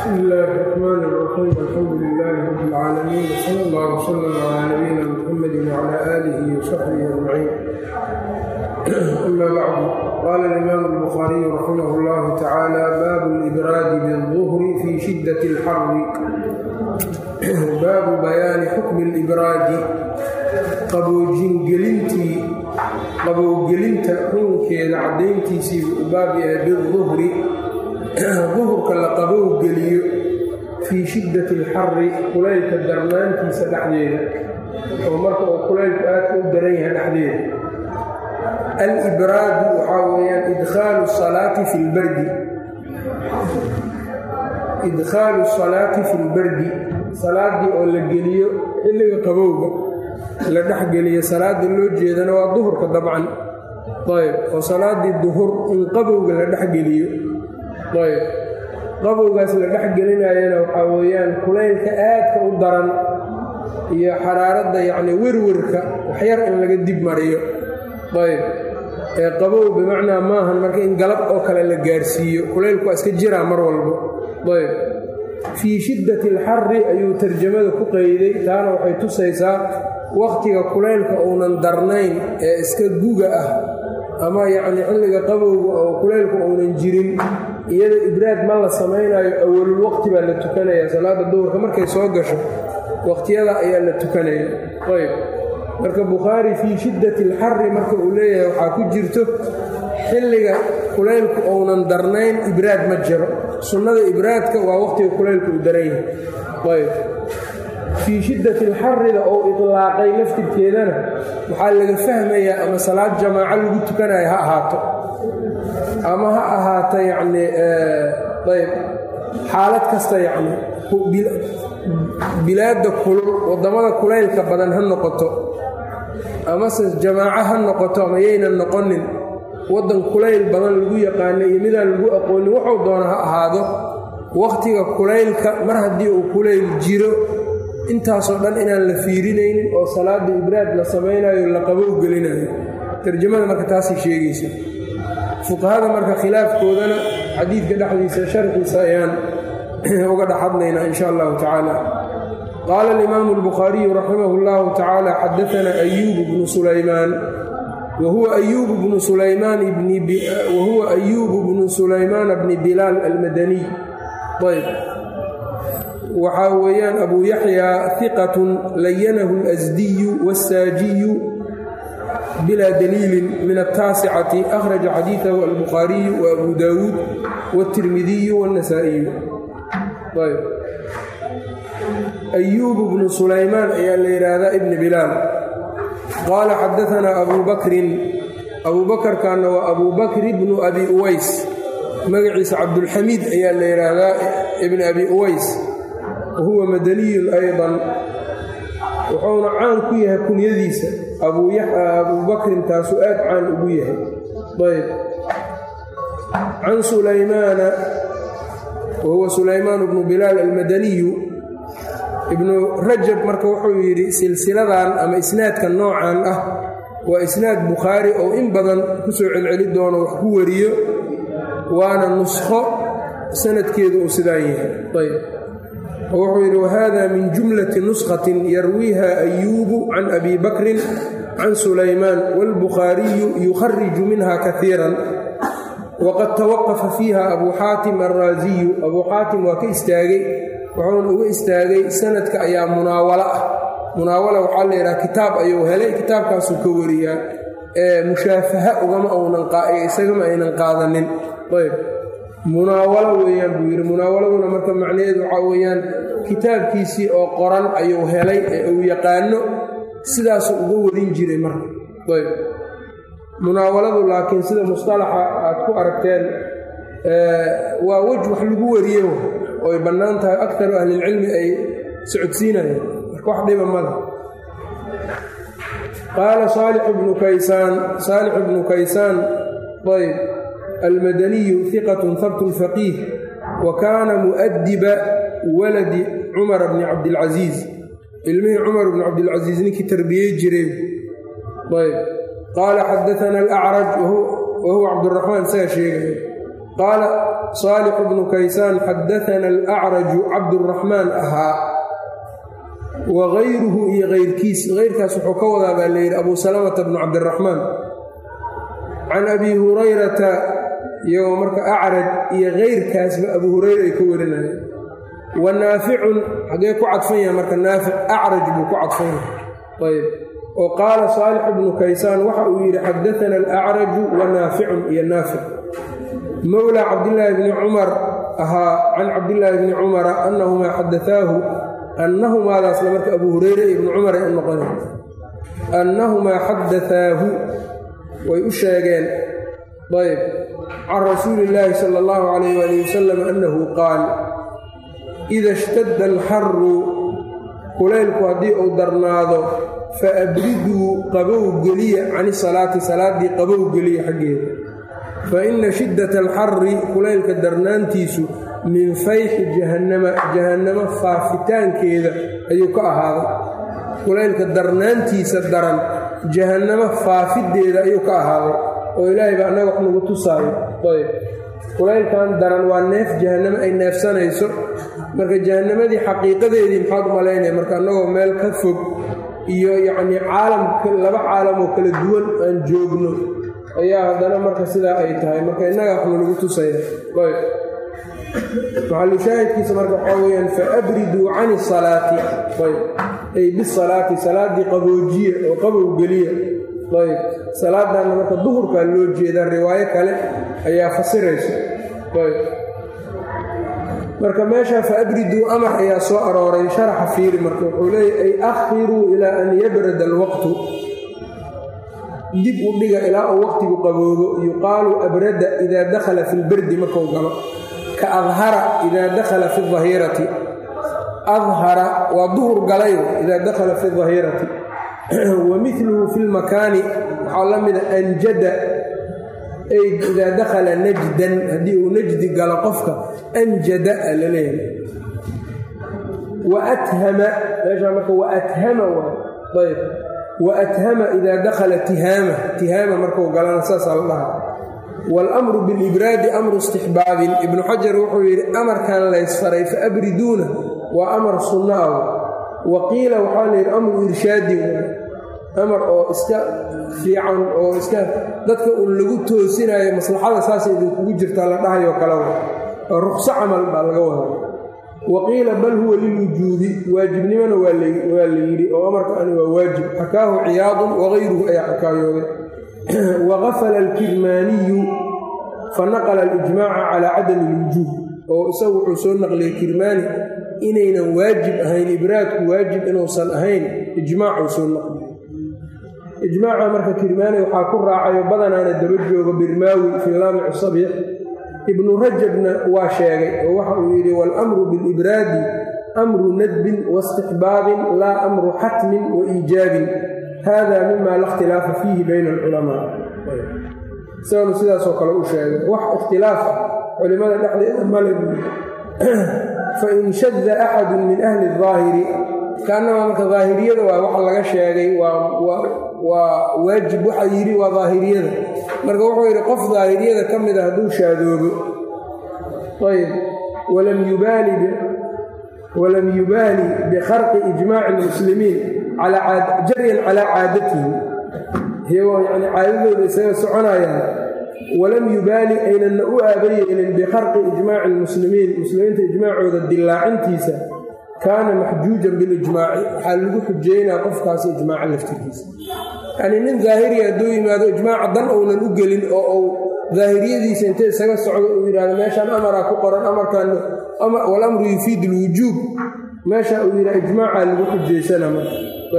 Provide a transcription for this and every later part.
بsم الlh الرحmn الرحيم الحمdu للh رب العاalمين وصلى اllه وsلم عlى نبيina mحمد وعlى آlه وصحبه أجمعين أmا bعd qال الإmام البخhاaري رحimه الlه taعالى bab الإbrاad bالظهر fي شhدة الxr baabu bayaani xukmi الإbraadi qaboojingelintii qabowgelinta xukunkeeda caddayntiisii u baab yahay biالظhri duhurka la qabowgeliyo fii shiddati alxari kulaylka darnaantiisa dhexdeeda oo marka uu kulaylku aadka u daran yahay dhexdeeda alibraadu waxaa weeyaan idkhaalu salaati fi lbardi idkhaalu salaati fi lbardi salaaddii oo la geliyo xilliga qabowga la dhexgeliyo salaada loo jeedana waa duhurka dabcan ayb oo salaaddii duhur in qabowga la dhexgeliyo ayb qabowgaas la dhex gelinayana waxaa weeyaan kulaylka aadka u daran iyo xaraaradda yacni werwerka waxyar in laga dib mariyo ayb ee qabow bimacnaa maahan marka in galab oo kale la gaarsiiyo kulaylku waa iska jiraa mar walbo ayb fii shiddati alxari ayuu tarjamada ku qeyday taana waxay tusaysaa wakhtiga kulaylka uunan darnayn ee iska guga ah ama yacni xilliga qabowga oo kulaylku uunan jirin iyada ibraad ma la samaynayo awalul waqti baa la tukanaya salaada duhurka markay soo gasho waqtiyada ayaa la tukanaya ayb marka bukhaari fii shiddati alxari marka uu leeyahay waxaa ku jirto xilliga kulaylku uunan darnayn ibraad ma jiro sunnada ibraadka waa waqtiga kulaylku uu daran yahay ayb fii shiddati alxarida oo itlaaqay laftirkeedana waxaa laga fahmayaa ama salaad jamaaco lagu tukanayo ha ahaato ama ha ahaato yacni ayb xaalad kasta yacni bilaadda kulul waddamada kulaylka badan ha noqoto amase jamaaco ha noqoto ama yaynan noqonin waddan kulayl badan lagu yaqaano iyo midaan lagu aqoonin wuxuu doona ha ahaado wakhtiga kulaylka mar haddii uu kulayl jiro intaasoo dhan inaan la fiirinaynin oo salaada ibraad la samaynayo la qabow gelinayo tarjamada marka taasay sheegaysa fuqahada marka khilaafkoodana xadiidka dhexdiisa sharxiisa ayaan uga dhexadlaynaa in sha allahu tacaala qaala alimaamu albukhaariyu raximah اllahu tacaala xadaana ayuubu bnu sulaymaan wahuwa ayuubu bnu sulaymaan wahuwa ayuubu bnu sulaymaana bni bilaal almadaniy ayb waxaa weeyaan abuu yaxyaa hiqatun layanahu اlasdiyu waاssaajiyu bilaa daliilin min altaasicati akhraja xadiidahu albukhaariyu wa abu daawuud wاtirmidiyu wاnnasaa'iyu ayb ayuubu bnu sulaymaan ayaa la yidhaahdaa ibni bilaal qaala xadaanaa abuu bakrin abuu bakarkaana waa abuu bakri bnu abi uways magaciisa cabdulxamiid ayaa la yidhaahdaa ibni abi uways wahuwa madaniyun aydan wuxuuna caan ku yahay kunyadiisa abuu bakrin taasuu aad caan ugu yahay ayb can sulaymaana wahuwa sulaymaan bnu bilaal almadaniyu ibnu rajab marka wuxuu yidhi silsiladan ama isnaadka noocan ah waa isnaad bukhaari oo in badan ku soo celceli doono wax ku wariyo waana nuskho sanadkeedu uu sidaan yahay ayb wuxuu yidhi wahada min jumlati nuskhatin yarwiiha ayuubu can abi bakrin can sulaymaan wاlbukhaariyu yukhariju minha kaiiran waqad tawaqafa fiiha abuu xaatim alraasiyu abuu xaatim waa ka istaagay wuxuuna uga istaagay sanadka ayaa munaawalo ah munaawala waxaa la yidhaha kitaab ayuu helay kitaabkaasuu ka wariyaa ee mushaafaha ugama uunan isagama aynan qaadanin ayb munaawalo weeyaan buu yidhi munaawaladuna marka macnaheedu waxaa weeyaan kitaabkiisii oo qoran ayuu helay ee uu yaqaano sidaasuu uga warin jiray marka ayb munaawaladu laakiin sida mustalaxa aad ku aragteen waa wej wax lagu wariyo oy bannaan tahay akaru ahlilcilmi ay socodsiinayeen marka wax dhiba male qaala saalixu bnu kaysaan saalixu bnu kaysaan ayb almadaniyu hiqatun habtun faqiih wa kaana mu'adiba waladi cumara bni cabdilcasiis ilmihii cumar bni cabdilcasiis ninkii tarbiyey jiray ayb qaala xadaana alacraj wahuwa cabduraxmaan isaga sheegaya qaala saalixu bnu kaysaan xadaana alacraju cabduraxmaan ahaa wa gayruhu iyo kayrkiis kayrkaas wuxuu ka wadaa baa layidhi abu salamata bnu cabdiraxmaan can abi hurayrata iyagoo marka acraj iyo kayrkaasba abu hurayra ay ka warinayeen wa naaficun xaggee ku cadfan yahay marka naafic acraj buu ku cadfan yahay ayb oo qaala saalix bnu kaysaan waxa uu yidhi xadaana alacraju wa naaficun iyo naafic mowlaa cabdillaahi bni cumar ahaa can cabdillaahi bni cumara annahumaa xadaaahu annahumaadaasna marka abu hureyre iyo ibnu cumar ay u noqona annahumaa xadaaahu way u sheegeen ayb can rasuuli illaahi sala allahu calayh waali wasalam annahu qaal ida ishtadda alxaru kulaylku haddii uu darnaado fa abriduu qabow geliya cani salaati salaaddii qabow geliya xaggeeda fa inna shiddata alxarri kulaylka darnaantiisu min fayxi jahannama jahannamo faafitaankeeda ayuu ka ahaaday kulaylka darnaantiisa daran jahannamo faafideeda ayuu ka ahaaday oo ilaahay baa annaga wax nagu tusaayo ayb kulaylkan daran waa neef jahannamo ay neefsanayso marka jahannamadii xaqiiqadeedii maxaad u malaynaya marka annagoo meel ka fog iyo yacnii caalamka laba caalam oo kala duwan aan joogno ayaa haddana marka sidaa ay tahay marka innaga waxnu lagu tusaya ayb maxalushaahidkiisa marka waxaa weyaan fa abriduu cani salaati ayb ay bisalaati salaaddii qaboojiya oo qabow geliya ayb salaadaanna marka duhurkaa loo jeedaa riwaayo kale ayaa fasiraysa ayb marka meeshaa fa abriduu amar ayaa soo arooray sharaxa fiiri marka wuxuu leeyahy ay akhiruu ilaa an yabrada alwaqtu dib u dhiga ilaa uu waqtigu qaboobo yuqaalu abrada idaa dakhala fi lberdi markuu galo ka adhara idaa dakhala fi ahirati adhara waa duhur galay idaa dakhala fi dahirati wa miluhu fi lmakaani waxaa la mida anjada ay idaa dakhala najdan haddii uu najdi galo qofka anjada a la leeyahay wa athama meeshaa marka wa athama waa ayb wa athama idaa dakhala tihaama tihaama markuu galana saasaa la dhaha waalamru bilibraadi amru istixbaabin ibnu xajar wuxuu yidhi amarkan laysfaray fa abriduuna waa amar sunno ah wa qiila waxaa la yidhi amru irshaadin amar oo iska fiican oo iska dadka uun lagu toosinayo maslaxada saasay idinkugu jirtaa la dhahayoo kale oo ruqso camal baa laga wada wa qiila bal huwa lilwujuubi waajibnimona waa la yidhi oo amarkaani waa waajib xakaahu ciyaadun wagayruhu ayaa xakaayooday wagafala alkirmaaniyu fanaqla alijmaaca calaa cadami ilwujuub oo isagu wuxuu soo naqliyey kirmaani inaynan waajib ahayn ibraadku waajib inuusan ahayn ijmaacuu soo naqliye ijmaaca marka kirmaani waxaa ku raacayo badanaana daba joogo birmaawi fii laamici sabix ibnu rajabna waa sheegay oo waxa uu yidhi waalamru bilibraadi amru nadbin waistixbaabin laa amru xatmin wa iijaabin hada mima la ikhtilaafa fiihi bayna alculamaa isaganu sidaasoo kale u sheegay wax ikhtilaaf ah culimada dhexdeeda male fain shadda axadu min ahli daahiri kaanama marka daahiriyada waa waxa laga sheegay waa waajib waxa yidhi waa daahiriyada marka wuxuu yidhi qof daahiriyada ka mida hadduu shaadoobo ayb walam yubaali bikharqi ijmaaci lmuslimiin jaryan calaa caadatihim iyagoo yani caadadooda isaga soconayaan walam yubaali aynanna u aabayeelin bikharqi ijmaaci lmuslimiin muslimiinta ijmaacooda dillaacintiisa kaana maxjuujan bilijmaaci waxaa lagu xujeynaa qofkaasi ijmaaca laftirkiisa yanii nin daahiriya hadduu yimaado ijmaaca dan uunan u gelin oo uu daahiriyadiisa inta isaga socdo uu yidhahdo meeshaan amaraa ku qoran amarkan walamru yufiid lwujuub meesha uu yidhaha ijmaacaa lagu xujaysana marka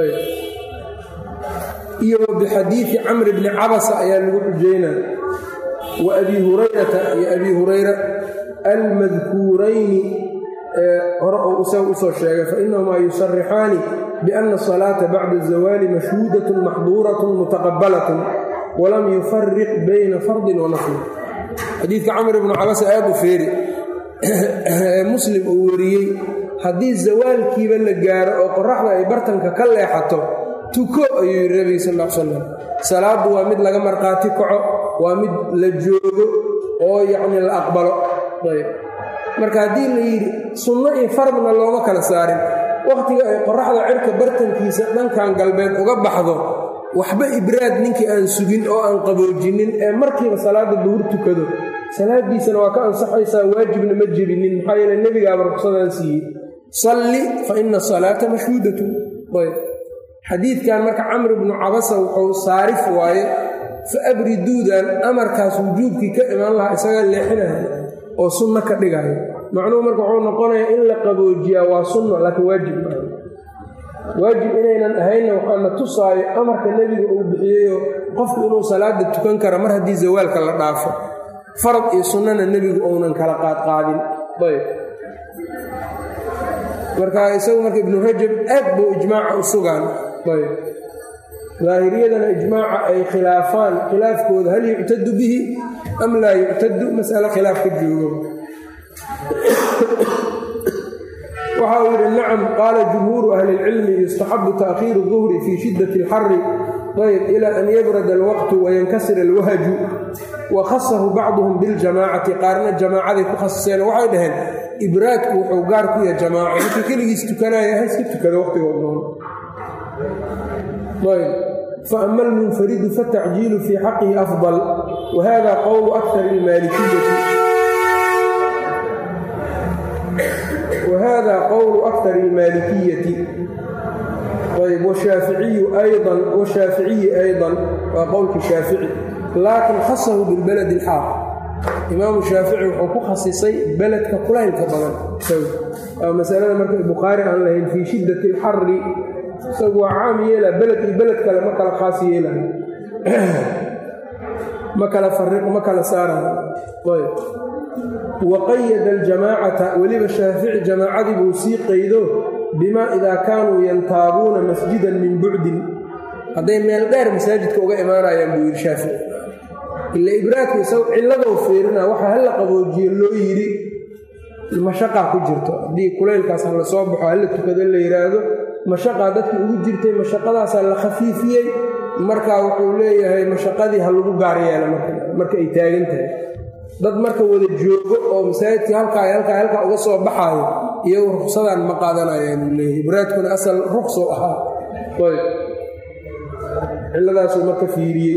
iyo wa bixadiidi camri bni cabasa ayaa lagu xujeynaa wa abi hurayrata iyo abi hurayra almadkuurayni hore uu isaga usoo sheegay fainahumaa yusarixaani biana asalaata bacda azawaali mashhuudatun maxduuratun mutaqabalatun walam yufariq bayna fardin wa naflin xadiidka camr ibnu cabasa aad u feeri ee muslim uu wariyey haddii zawaalkiiba la gaaro oo qoraxda ay bartanka ka leexato tuko ayuu yidhi nabiga sal l salam salaaddu waa mid laga markhaati kaco waa mid la joogo oo yacni la aqbalo ayb marka haddii la yidhi sunno iyo fardna looma kala saarin wakhtiga ay qoraxda cirka bartankiisa dhankan galbeed uga baxdo waxba ibraad ninkii aan sugin oo aan qaboojinin ee markiiba salaadda duhur tukado salaadiisana waa ka ansaxaysaa waajibna ma jebinin maxaa yeele nebigaaba ruqsadaan siiyey salli fa ina asalaata mashhuudatun ayb xadiidkan marka camr bnu cabasa wuxuu saarif waaye fa abriduudan amarkaas wujuubkii ka imaan lahaa isagaa leexinaya oo sunno ka dhigaya macnuhu marka wuxuu noqonayaa in la qaboojiyaa waa sunno laakiin waajib maaha waajib inaynan ahaynna waxaana tusaayo amarka nebiga uu bixiyeyo qofku inuu salaada tukan kara mar haddii zawaalka la dhaafo farad iyo sunnana nebigu uunan kala qaadqaadin ayb marka isagu marka ibnu rajab aad buu ijmaaca u sugaan ayb daahiriyadana ijmaaca ay khilaafaan khilaafkooda hal yuctadu bihi am laa yuctadu mas'alo khilaaf ka joogo waxa uu yidhi nacam qaala jumhuuru ahli اlcilmi yustaxabu taakhiiru الظuhri fii shidaة اlxari ayb ila an yabrada alwaqtu wayankasira alwahaju wa khasahu bacduhum biاljamaacati qaarna jamaacaday ku khasiseen waxay dhaheen ibraadku wuxuu gaar ku yahay jamaaco markii keligiis tukanaya ha iska tukada waqtigoodnoon ayb faama almunfaridu fatacjiilu fii xaqihi afضal wahada qowlu akar اlmaalikiyati whada qowlu akar اlmaalikiyati ayb washaaficiyi ayضa washaaficiyi ayضa waa qowlkii shaafici laakin khasahu bilbaladi اlxaaq imaamu shaafici wuxuu ku khasisay beledka kulaylka badan waa masalada marka bukhaari aan lahayn fii shidat اlxari isagu waa caam yeela beled iyo beled kale ma kala khaas yeelayo ma kala fariq ma kala saarayo ayb waqayada aljamaacata weliba shaafici jamaacadii buu sii qaydo bimaa idaa kaanuu yantaabuuna masjidan min bucdin hadday meel dheer masaajidka uga imaanayaan buu yidhi shaafici ila ibraadka isago cilladou fiirina waxa hala qaboojiyo loo yidhi mashaqaa ku jirto haddii kulaylkaas ha la soo baxo hala tukado la yidhaahdo mashaqaa dadki ugu jirtay mashaqadaasaa la khafiifiyey markaa wuxuu leeyahay mashaqadii ha lagu gaar yeela marka ay taagan tahay dad marka wada joogo oo masaajidkii halkaa halkaa halkaa uga soo baxaayo iyagu ruksadaan ma qaadanayaan uu leeyahay ibraadkuna asal ruqsou ahaa ayb ciladaasuu marka fiiriyey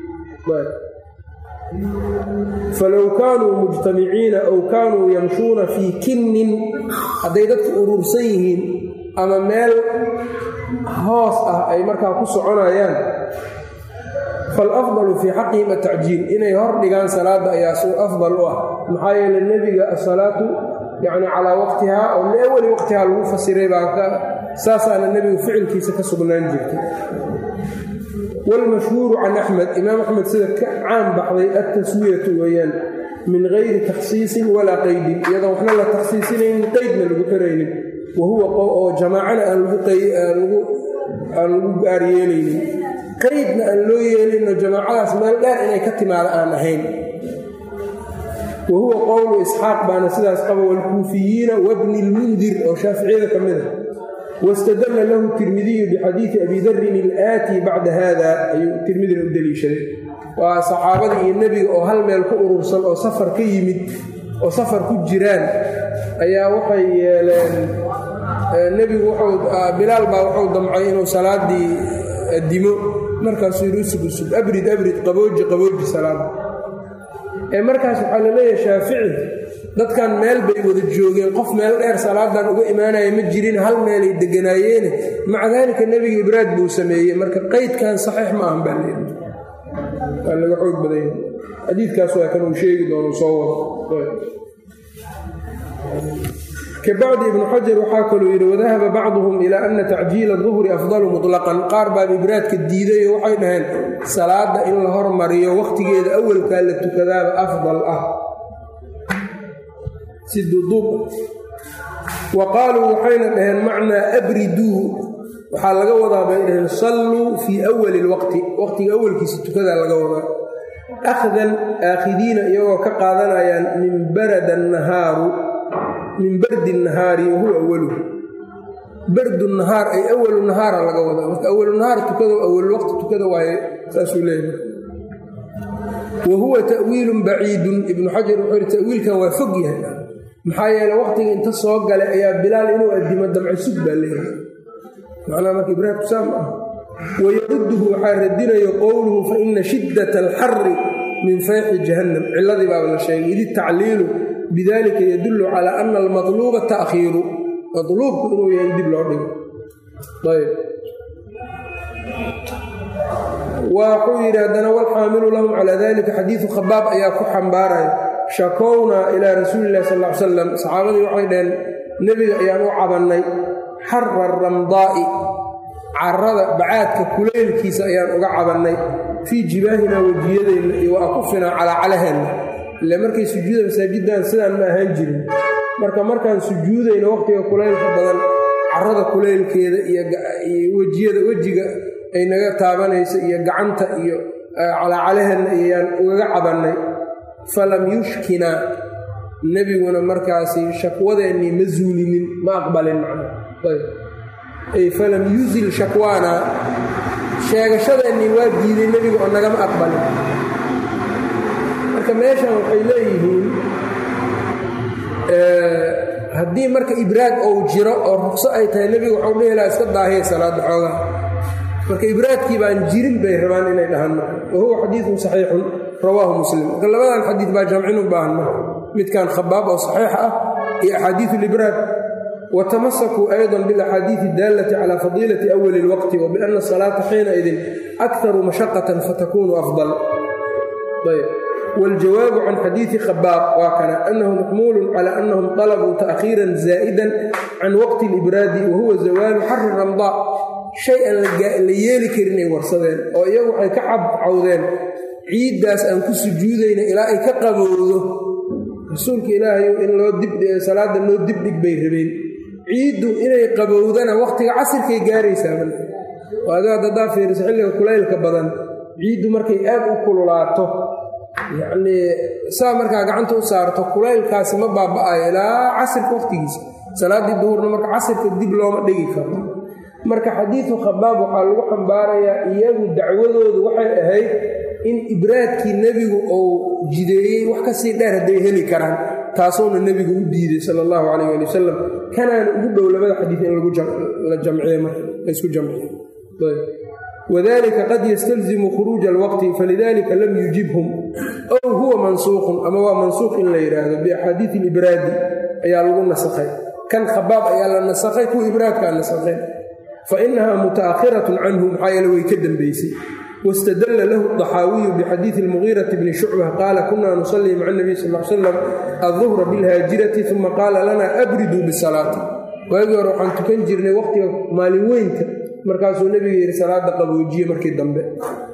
falow kaanuu mujtamiciina aw kaanuu yamshuuna fii kinnin hadday dadku urursan yihiin ama meel hoos ah ay markaa ku soconayaan falafdalu fii xaqihim atacjiil inay hor dhigaan salaadda ayaa su afdal u ah maxaa yeele nebiga asalaatu yacni calaa waqtihaa oo liawali waqtihaa lagu fasiray baa ka saasaana nebigu ficilkiisa ka sugnaan jirtay waalmashhuuru can axmed imaam axmed sida ka caan baxday altaswiyatu weeyaan min gayri takhsiisin walaa qaydin iyadoo waxna la takhsiisinaynin qaydna lagu xiraynin wa huwa oo jamaacana aan lagu gaar yeelaynin qaydna aan loo yeelinoo jamaacadaas meel dheer inay ka timaado aan ahayn wa huwa qowlu isxaaq baana sidaas qaba waalkuufiyiina wabni lmundir oo shaaficiyada ka mid a wastadalla lahu tirmidiyu bixadiidi abi darin ilaatii bacda haada ayuu tirmidina u deliishaday waa saxaabadii iyo nebiga oo hal meel ku urursan oo safar ka yimid oo safar ku jiraan ayaa waxay yeeleen nebigu wuxuu bilaal baa wuxuu damcay inuu salaadii dimo markaasuu yidhi usug usug abrid abrid qabooji qabooji salaada ee markaas waxaa la leeyahay shaafici dadkan meel bay wada joogeen qof meel dheer salaadan uga imaanaya ma jirin hal meelay deganaayeene maca daalika nebiga ibraad buu sameeyey marka qaydkan saxiix ma ahan baa leeyahay waa laga xoog badanya xadiidkaas waa kan uu sheegi doono soo wado kabacdi ibnu xajar waxaa kaluu yidhi wadahaba bacduhum ilaa ana tacjiila duhri afdalu mutlaqan qaar baa ibraadka diiday oo waxay dhaheen salaada in la hormariyo wakhtigeeda awalkaa la tukadaaba afdal ah si duduub wa qaaluu waxayna dhaheen macnaa abriduu waxaa laga wadaa bay dhaheen salluu fii awali lwaqti waqtiga awalkiisa tukadaa laga wadaa akhdan aakhidiina iyagoo ka qaadanayaan min barada nahaaru min bardi nahaari wahuwa awaluhu bardu nahaar ay awalu nahaara laga wadaa marka awalu nahaar tukado awal waqti tukada waaye saasuu leeyahay wa huwa ta'wiilun baciidun ibnu xajar wuxuu yihi ta'wiilkan waa fog yahay maxaa yeele waqtiga inta soo galay ayaa bilaal inuu addimo damco sug baa leeyahay macnaha marka ibraahimku saa ma ah wayarudduhu waxaa radinayo qowluhu fa ina shiddat alxari min fayxi jahannam ciladii baaba la sheegay idi tacliilu bidalika yadullu calaa ana almatluuba ta'khiiru matluubku inuu yahay in dib loo dhigo ayb waxuu yidhi haddana walxaamilu lahum calaa dalika xadiidu khabaab ayaa ku xambaaraya shakownaa ilaa rasuuli illahi sal ly salam saxaabadii waxay dhaheen nebiga ayaan u cabannay xara ramdaa'i carada bacaadka kuleylkiisa ayaan uga cabannay fii jibaahinaa wejiyadeenna iyo wa akufinaa calaacalaheenna ile markay sujuuda masaajiddan sidaan ma ahaan jirin marka markaan sujuudayno waqtiga kulaylka badan carada kuleylkeeda iyo wejiyada wejiga ay naga taabanayso iyo gacanta iyo calaacalaheenna ayaan ugaga cabannay falam yushkinaa nebiguna markaasi shakwadeennii ma zuulinin ma aqbalin macnaay falam yuzil shakwaana sheegashadeennii waa diiday nebiga oo nagama aqbalin marka meeshan waxay leeyihiin haddii marka ibraad ou jiro oo ruqso ay tahay nebigu waxau dhihi laha iska daahiya salaadda xoogaha marka ibraadkii baan jirin bay rabaan inay dhahaan marka wa huwa xadiidun saxiixun rawaahu muslim marka labadan xadiid baa jamcin u baahan marka midkan khabaab oo saxiixa ah iyo axaadiiu libraad watamasakuu ayضa biاlaxaadiiثi اdaalaةi calى fadiilaةi أwali اlwaqti wbiأna الصalaaةa xiinaidin أkharu mashaqaةa fatakunu afضل wاljawaabu can xadiiثi khabaab waa kana anahu maxmuul calى anahum طalbuu taأkhiira zaa'ida can waqti اlibraadi wahuwa zawaalu xari ramضاء shay aan la yeeli karin ay warsadeen oo iyagu waxay ka cabcawdeen ciiddaas aan ku sujuudayna ilaa ay ka qabowdo rasuulka ilaahay in loo dibsalaada loo dibdhig bay rabeen ciiddu inay qabowdana wakhtiga casirkay gaaraysaa adiga haddadaa fiiriso xilliga kulaylka badan ciiddu markay aad u kululaato yacnii saa markaa gacanta u saarto kulaylkaasi ma baaba'ayo ilaa casirka wakhtigiisa salaaddii duhurna marka casirka dib looma dhigi karo marka xadiidu khabaab waxaa lagu xambaarayaa iyagu dacwadoodu waxay ahayd in ibraadkii nebigu uu jideeyey wax kasii dheer hadday heli karaan taasuuna nebigu u diiday sala allahu calayh ali wasalam kanaana ugu dhow labada xadiid in la jamciye marka laysku jamciye wadalika qad yastalzimu khuruuja alwaqti falidalika lam yujibhum ow huwa mansuuqun ama waa mansuuq in la yidhaahdo biaxaadiidi ilibraadi ayaa lagu nasakhay kan khabaab ayaa la nasakhay kuwa ibraadkaa nasakhay fa inaha muta'akhiratun canhu maxaa yeele way ka dambeysay wاstadla lahu الطaxaawiyu bxadiiثi الmugiiraةi bni shucbة qaala kuna nusalii maca الnabiy sal ا slam aلظuhra biاlhaajirati ثuma qaala lana abriduu bsalaati waagii hore waxaan tukan jirnay waqtiga maalin weynka markaasuu nebiga yidhi salaada qaboojiye markii dambe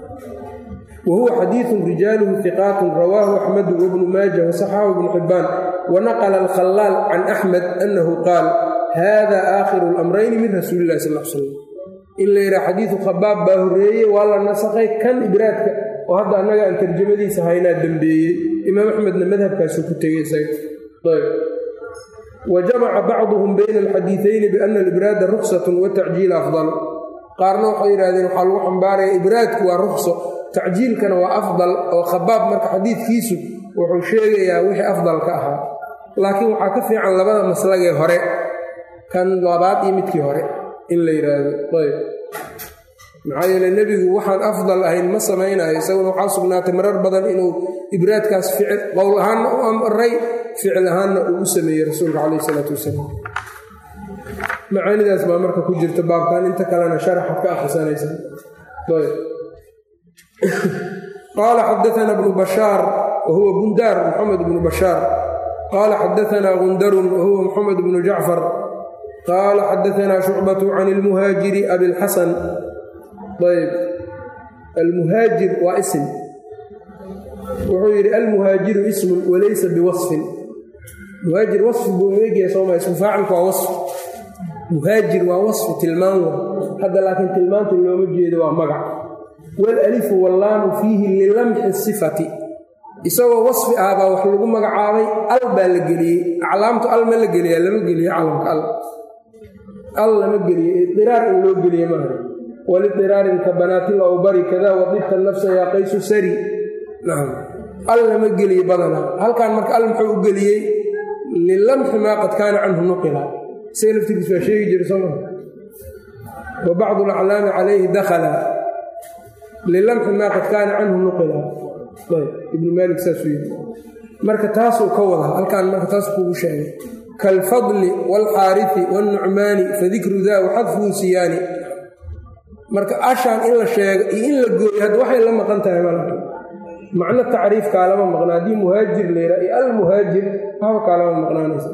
wa huwa xadiiثu rijaaluhu ثiqaat rawaahu axmedu wbnu maaja waصaxahu bnu xibaan wanaqla اlkhalaal can axmed anahu qaal hada aakhiru اlamrayni min rasuuli اlahi sal slam in la yidhaha xadiidu khabaab baa horreeyey waa la nasakhay kan ibraadka oo hadda annaga aan tarjamadiisa haynaa dembeeyey imaam axmedna madhabkaasuu ku tegey isaga ayb wa jamaca bacduhum bayna alxadiiثayni biana alibraada ruksatun watacjiil afdal qaarna waxay yidhahdeen waxaa lagu xambaaraya ibraadku waa rukso tacjiilkana waa afdal oo khabaab marka xadiidkiisu wuxuu sheegayaa wixii afdalka ahaa laakiin waxaa ka fiican labada maslagee hore kan labaad iyo midkii hore in la yidhaahdo ayb maxaa yeele nebigu waxaan afdal ahayn ma samaynayo isaguna waxaa sugnaatay marar badan inuu ibraadkaas ficil qowl ahaanna u amray ficil ahaanna uu u sameeyey rasuulka calayh isalaatu wasalaam macaanidaas baa marka ku jirta baabkan inta kalena sharaxad ka akhrisanaysa ayb qaala xadaana bnu bashaar wa huwa bundaar maxamed bnu bashaar qaala xadaanaa gundarun wa huwa maxamed bnu jacfar qaala xadaanaa shucbatu can ilmuhaajiri abilxasan ayb almuhaajir waa ism wuxuu yidhi almuhaajiru ismun walaysa biwasfin muhaajir wasfi buu eegaya sooma ismu faacilku waa wasf muhaajir waa wasfi tilmaan wa hadda laakiin tilmaanta looma jeedo waa magac walalifu wallaamu fiihi lilamxi sifati isagoo wasfi ah baa wax lagu magacaabay al baa la geliyey aclaamtu al ma la geliyaa lama geliye calamka al al lama geliye idiraar in loo geliye maaha walidiraarin ka banaatil awbari kada wadibta nafsa yaa qaysu sari nacam al lama geliyo badanaa halkan marka al muxuu u geliyey lilamxi maa qad kaana canhu nuqila isaga laftirkiis waa sheegi jira soo maa wa bacdu alaclaami calayhi dakhala lilamxi maa qad kaana canhu nuqila ibnu maalik saasuu yiri marka taasuu ka wada halkaan marka taas kuugu sheegay kaalfadli waalxaarifi waalnucmaani fadikru daa waxadfuhu siyaani marka ashaan in la sheego iyo in la gooyo hadda waxay la maqan tahay mal macno tacriif kaalama maqna haddii muhaajir la yidhaha iyo almuhaajir waxba kaalama maqnaanaysa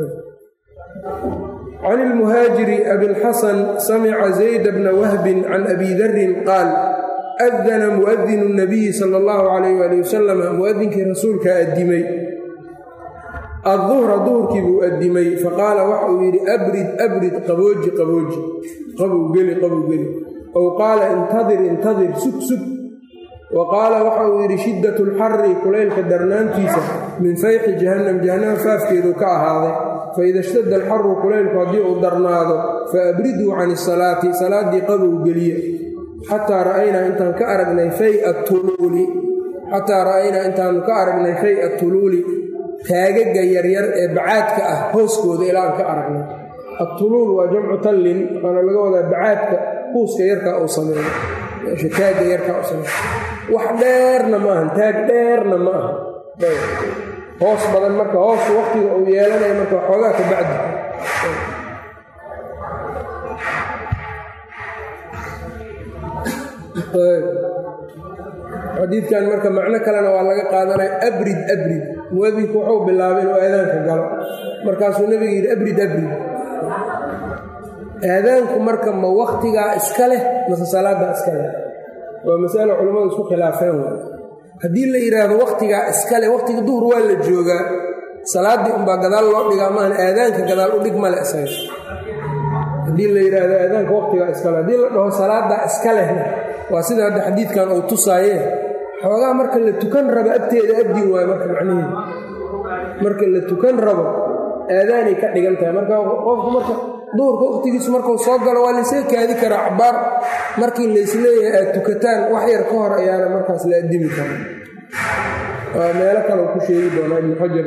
can ilmuhaajiri abilxasan samica zayda bna wahbin can abi darin qaal adana muadinu nabiyi sala allahu calayh waali wasalam muadinkii rasuulkaa addimay adduhra duhurkii buu addimay faqaala waxa uu yidhi abrid abrid qabooji qabooji qabow geli qabow geli ow qaala intadir intadir sug sug wa qaala waxa uu yidhi shiddat lxari kulaylka darnaantiisa min fayxi jahannam jahannama faafkeeduu ka ahaaday faida ishtadda alxaru kulaylku haddii uu darnaado fa abriduu can isalaati salaaddii qabow geliye xataa ra'aynaa intaan ka aragnay faya tuluuli xataa ra'aynaa intaanu ka aragnay faya tuluuli taagaga yaryar ee bacaadka ah hooskooda ilaan ka aragnay atuluul waa jamcu tallin waxaana laga wadaa bacaadka huuska yarkaa uu sameeyo meesha taagga yarkaa uu sameeyo wax dheerna ma ahan taag dheerna ma aha hoos badan marka hoosu waqtiga uu yeelanayo marka waxoogaa ka bacdi xadiidkan marka macno kalena waa laga qaadanaya abrid abrid muadinku wuxuu bilaabay inuu aadaanka galo markaasuu nebiga yidhi abrid abrid aadaanku marka ma waktigaa iska leh mase salaaddaa iska leh waa masalo culammadu isku khilaafeen waay haddii la yidhaahdo wakhtigaa iska leh wakhtiga duhur waa la joogaa salaaddii unbaa gadaal loo dhigaa maahan aadaanka gadaal u dhig male isaga haddii la yidhaahdo aadaanka wakhtigaa iska leh haddii la dhaho salaaddaa iska lehna waa sida hadda xadiidkan uu tusaayee xoogaa marka la tukan rabo agteeda abdin waayo marka macnaheedu marka la tukan rabo aadaanay ka dhigan tahay marka qofku marka duhurka wakhtigiisu markuu soo galo waa laysaga kaadi karaa cabaar markii laysleeyahay aad tukataan wax yar ka hor ayaana markaas la addimi kara waa meelo kale ku sheegi doonaa ibnu xajar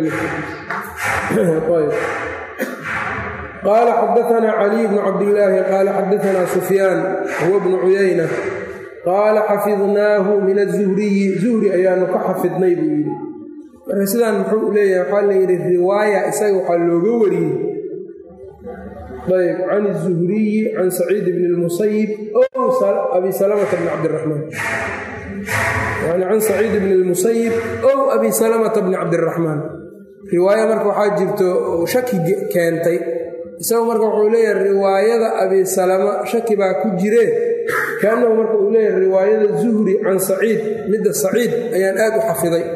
qaala xadaanaa caliy bnu cabdillaahi qaala xadaanaa sufyaan huwa bnu cuyayna qaala xafidnaahu min azuhriyi zuhri ayaanu ka xafidnay buu yidhi marka sidaan muxuu leeyahay waxaa layidhi riwaaya isaga waxaa looga wariyey ayb can الzuhriyi can saciid bn اlmusayib ow abi salamata bni cabdiraxmaan yani can saciid bni اlmusayib ow abi salamata bni cabdiraxmaan riwaaya marka waxaa jirto shaki keentay isagu marka wuxuu leeyahay riwaayada abi salama shaki baa ku jiree kaanahu marka uu leeyahay riwaayada zuhri can saciid midda saciid ayaan aad u xafiday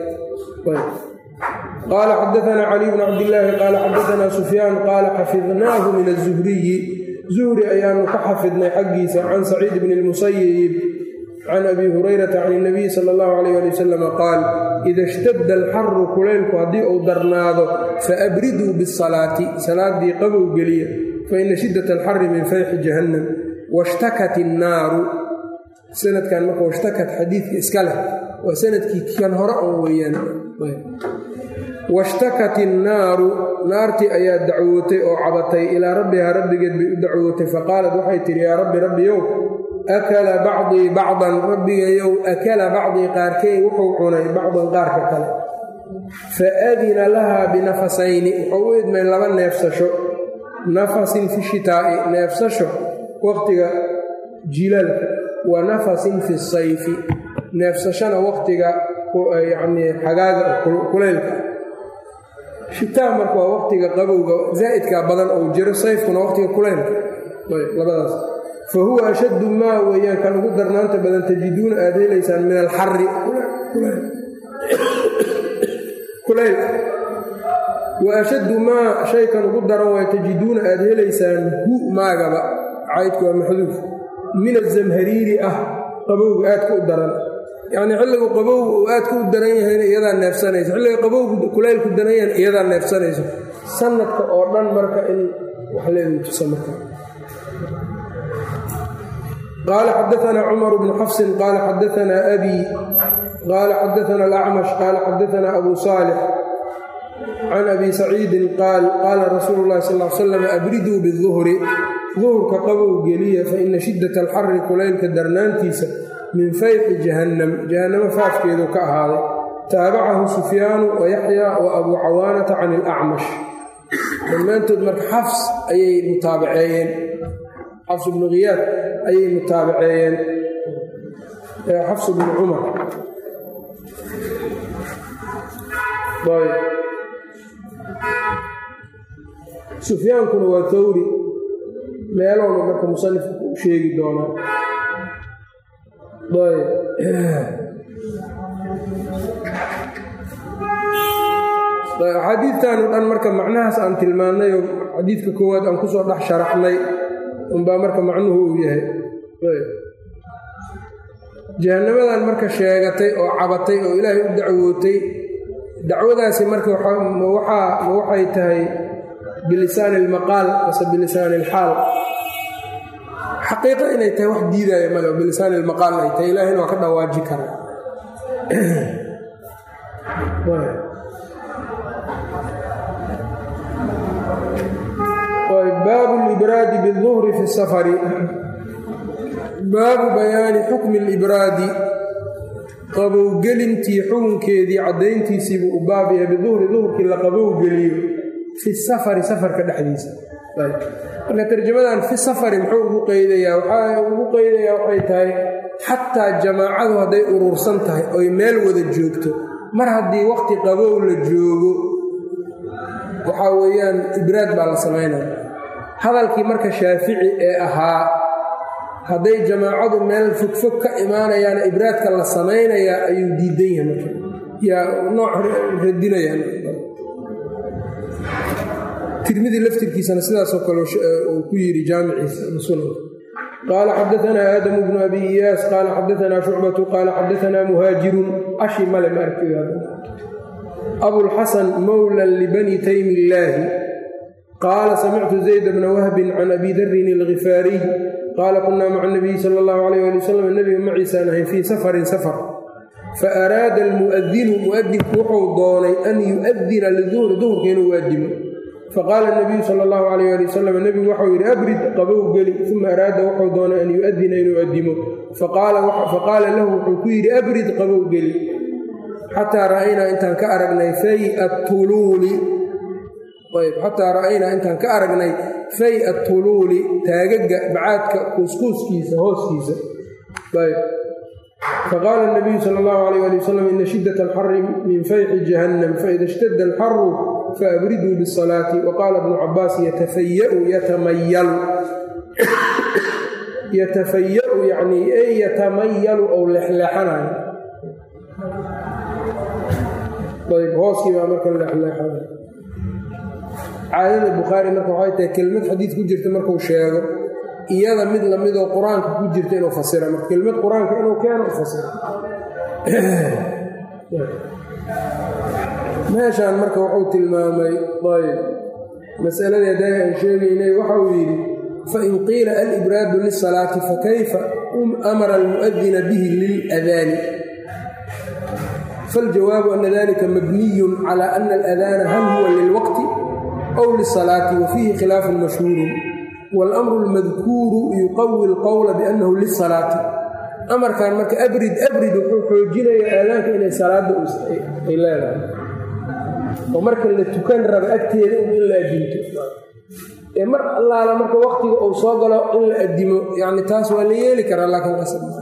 qaala xadaanaa caliy bn cabdillaahi qaala xadaanaa sufyaan qaala xafidnaahu min azuhriyi zuhri ayaanu ka xafidnay xaggiisa can saciid bni lmusayib can abi hurayrata can اnabiyi sala allahu alayh ali wasalam qaal ida ishtadda alxaru kulaylku haddii uu darnaado faabriduu bisalaati salaaddii qabow geliya faina shiddat alxari min fayxi jahannam washtakat innaaru sanadkan marka washtakat xadiidka iska leh waa sanadkii kan hore oo weeyaan washtakat innaaru naartii ayaa dacwootay oo cabatay ilaa rabbihaa rabbigeed bay u dacwootay faqaalat waxay tidhi yaa rabbi rabbiyow akala bacdii bacdan rabbigayow akala bacdii qaarkey wuxuu cunay bacdan qaarka kale fa adina lahaa binafasayni wuxuu u idmay laba neefsasho nafasin fi shitaa'i neefsasho waqtiga jilaalka wa nafasin fi sayfi neefsashana waqtiga yacnii xagaaga kulaylka shitaa marka waa waqtiga qabowga zaa'idka badan ou jiro sayfkuna waqtiga kulaylka labadaas fa huwa ashaddu maa weeyaan kan ugu darnaanta badan tajiduuna aad helaysaan min alxari kulaylka wa ashaddu maa shaykan ugu daran waa tajiduuna aad helaysaan hu maagaba caydku waa maxduuf min azamhariiri ah qabowga aadka u daran yacnii xilligu qabowga uu aadka u daran yahayna iyadaa neefsanayso xilliga qabowgu kulaylku daran yahayna iyadaa neefsanayso sanadka oo dhan marka in wax leedu tusa marka qaala xadaanaa cumar bnu xafsin qaala xadaanaa abi qaala xadaana alacmash qaala xadaanaa abu saalix can abi saciidin qaal qaala rasuulu llahi sal l slam abriduu biduhri duhurka qabow geliya faina shiddata alxari kulaylka darnaantiisa min fayqi jahannam jahannamo faafkeedu ka ahaaday taabacahu sufyaanu wa yaxyaa wa abuu cawaanata can ilacmash dhammaantood marka xafs ayay mutaabaceeyeen xafs bnu khiyaad ayay mutaabaceeyeen xafs bnu cumar sufyaankuna waa tawri meelowna marka musanifka u sheegi doonaa axaadiidtan o dhan marka macnahaas aan tilmaannay oo xadiidka koowaad aan kusoo dhex sharaxnay unbaa marka macnuhu uu yahay jahannamadan marka sheegatay oo cabatay oo ilaahay u dacwootay dacwadaasi marka ma waxay tahay bilisaani almaqaal mase bilisaani alxaal xaqiiqa inay tahay wax diidaya male oo bilisaani almaqaal ay tahay ilaahayna waa ka dhawaaji karaa baabu libraadi biduhri fi safari baabu bayaani xukmi libraadi qabowgelintii xukunkeedii caddayntiisiibuu u baab yahay biduhri duhurkii la qabowgeliyo fi safari safarka dhexdiisa marka tarjamadan fi safari muxuu ugu qeydayaa waxaa ugu qeydayaa waxay tahay xataa jamaacadu hadday urursan tahay oy meel wada joogto mar haddii waqti qabow la joogo waxaa weeyaan ibraad baa la samaynaya hadalkii marka shaafici ee ahaa hadday jamaacadu meel fogfog ka imaanayaana ibraadka la samaynayaa ayuu diidan yahay marka yaa nooc radinaya tirmidi laftirkiisana sidaasoo kale uu ku yidhi jaamiciisa sunan qaala xadaanaa aadamu bnu abi iyaas qaala xadaanaa shucbatu qaala xadaanaa muhaajirun ashi male ma arki abulxasan mowlan libani taymi illaahi qaala samictu zayd bna wahbin can abi darin algifaariy qaala kunaa maca nabiyi sala allahu alayh ali wasalam nebiga maciisaan ahayn fii safarin safar fa araada almu'adinu mu'adinku wuxuu doonay an yu'adina liduhri duhurka inuu waadimo faqaala nabiyu sala allahu alayh ali wasalam nebigu waxau yidhi abrid qabow geli uma araada wuxuu doonay an yu'adina inuu adimo faqaala lahu wuxuu ku yidhi abrid qabow geli xataa ra'aynaa intaan ka aragnay fay atuluuli ayb xataa ra'aynaa intaan ka aragnay fay atuluuli taagaga bacaadka kuuskuuskiisa hooskiisa ayb faqaala nabiyu sala allahu alayh ali wasalam ina shiddat alxari min fayxi jahannam faida ishtadda alxaru faabriduu bisalaati waqaala bnu cabaas yatafayau yatamayalu yatafayau yacnii ey yatamayalu ou leexleexanayo ayb hooskii baa marka leexleexana caadada bukhaari marka waxay tahay kelmad xadiid ku jirta markuu sheego iyada mid lamidoo qur-aanka ku jirta inuu fasira marka kelmad qur-aanka inuu keeno u fasira meeshaan marka wuxuu tilmaamay ayb masaladii haddaa aan sheegaynay waxauu yidhi fain qiila alibraadu lisalaati fakayfa amara almu'adina bihi liladaani faاljawaabu ana dalika mabniyun cala ana aladaana hal huwa lilwaqti aw lisalaati wa fiihi khilaafun mashhuurun waاlamru اlmadkuuru yuqawi اlqowla biannahu lisalaati amarkan marka abrid abrid wuxuu xoojinayaa aadaanka inay salaadda ay leedahay oo marka la tukan raba agteeda in la adinto ee mar allaala marka waktiga uu soo galo in la adimo yani taas waa la yeeli karaa laakiin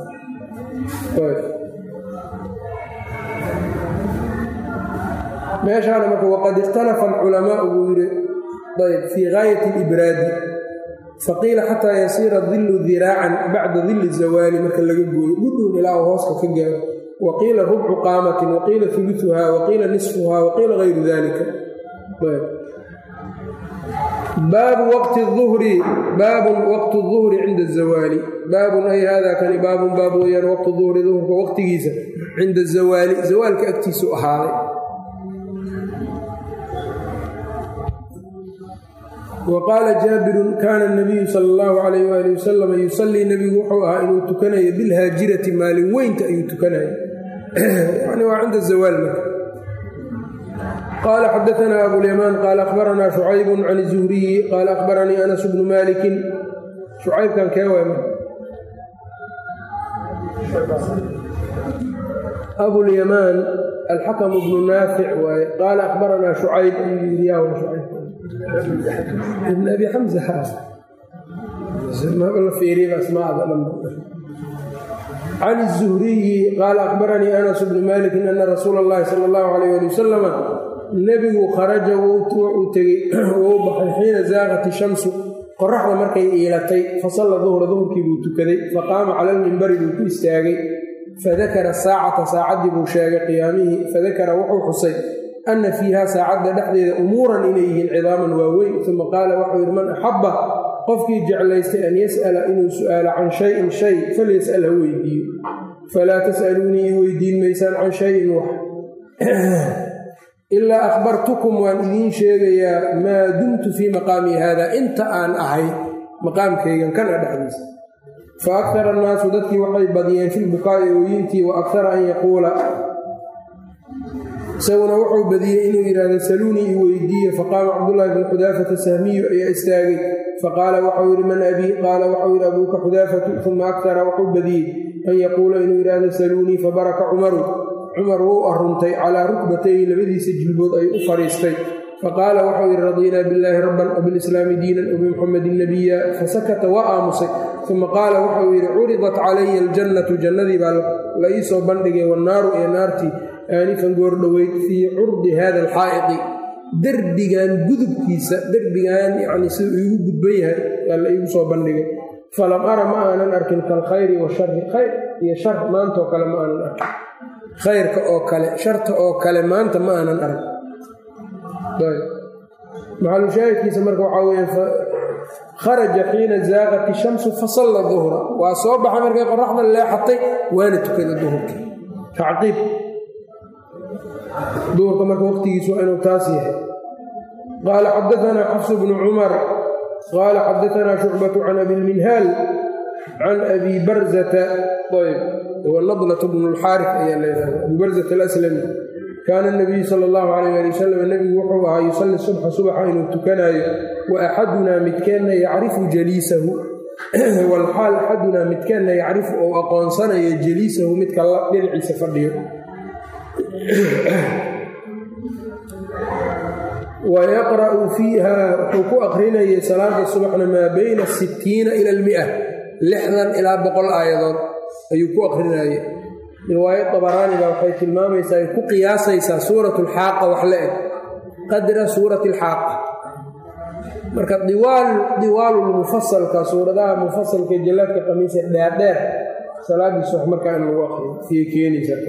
meeshaana marka waqad ikhtalafa alculamaau buu yidhi ayb fii gaayati alibraadi faqiila xataa yasiira dillu diraacan bacda dilli zawaali marka laga gooyo gudhun ilaa uu hooska ka gaaro wa qiila rubcu qaamatin wa qiila uluuhaa wa qiila nisfuhaa wa qiila gayru dalika baabu waqti uhri baabun waqtu duhri cinda azawaali baabun ay hada kani baabun baab weyaan waqtu duhri duhurka waqtigiisa cinda azawaali zawaalka agtiisu ahaaday wa qaala jaabirun kaana nabiyu sala allahu calayh waali wasalam yusallii nebigu wuxuu ahaa inuu tukanayo bilhaajirati maalin weynta ayuu tukanayo yani waa cinda zawaal marka qaala xadaanaa abulyamaan qaala akhbaranaa shucaybun can zuhriyi qaala akhbaranii anas bnu maalikin shucaybkan kee waay marka abulyamaan alxakamu bnu naafic waaye qaala akhbaranaa shucayb ayuu yidhi yaa shucayb ibn abi xamza la fiiriyaba asmaada dhan can الzuhriyi qaala akhbaranii anas bnu maliki ana rasuula اllahi sala اllahu alayh ali wasalama nebigu kharaja wuu tegey wuu baxay xiina zaaqat ishamsu qoraxda markay iilatay fasalla duhra duhurkii buu tukaday faqaama cala lmimbari buu ku istaagay fadakara saacata saacaddii buu sheegay qiyaamihii fadakara wuxuu xusay ana fiiha saacadda dhexdeeda umuuran inay yihiin cidaaman waaweyn uma qaala waxuu yidhi man axabba qofkii jeclaystay an yas'ala inuu su'aalo can shayin shay falyas'al ha weydiiyo falaa tas'aluunii i weydiin maysaan can shayin wax ilaa akhbartukum waan idiin sheegayaa maa dumtu fii maqaamii haada inta aan ahay maqaamkaygan kana dhexdiisa fa akara annaasu dadkii waxay badiyeen filbukaa'i ooyintii wa akara an yaquula isaguna wuxuu badiyey inuu yidhaahdo saluunii i weydiiye faqaama cabdullaahi bnu xudaafata sahmiyu ayaa istaagay faqaala waxau yidhi man abii qaala waxau yidhi abuuka xudaafatu uma akara wuxuu badiyey an yaquula inuu yidhaahdo saluunii fabaraka cumaru cumar wuu aruntay calaa rukbatayhi labadiisa jilbood ayuu u fadhiistay faqaala waxau yidhi radiinaa billaahi rabban wabilislaami diinan wabimuxamedin nabiya fasakata waa aamusay uma qaala waxau yidhi curidat calaya aljannatu jannadii baa la ii soo bandhigay wannaaru iyo naartii aanifan goordhoweyd fii curdi hada alxaa'iqi derbigan gudubkiisa derbigan yacni siduu iigu gudban yahay yaa la iigu soo bandhigay falam ara ma aanan arkin kalkhayri washari khayr iyo shar maantaoo kale ma aanan arkin khayrka oo kale sharta oo kale maanta ma aanan arag maxalushaahidkiisa marka waxaa weya kharaja xiina zaaqat ishamsu fasalla duhra waa soo baxa markay qoraxda leexatay waana tukada duhurkii tacqiib duhurka marka waqtigiisu waa inuu taas yahay qaala xadaanaa xafsu bnu cumar qaala xadaanaa shucbatu can abilminhaal can abi barzata ayb huwa nadlat bnu lxaarif ayaa leedahay abi barzata alaslami kaana nabiyu sala allahu calayh ali wasalam nebigu wuxuu ahaa yusalli subxa subaxa inuu tukanaayo wa axadunaa midkeenna yacrifu jaliisahu walxaal axadunaa midkeenna yacrifu ou aqoonsanayo jaliisahu midka dhinaciisa fadhiyo wa yaqra'u fiiha wuxuu ku aqrinayay salaada subaxna maa bayna sittiina ila almia lixdan ilaa boqol aayadood ayuu ku aqrinayay riwaayad dabaraani baa waxay tilmaamaysaa ay ku qiyaasaysaa suurat alxaaqa wax la eg qadra suurati alxaaqa marka diwaalulmufasalka suuradaha mufasalka jallaadka qamiisa dheerdheer salaadiis wax markaa in lagu aqriyo ayay keenaysaa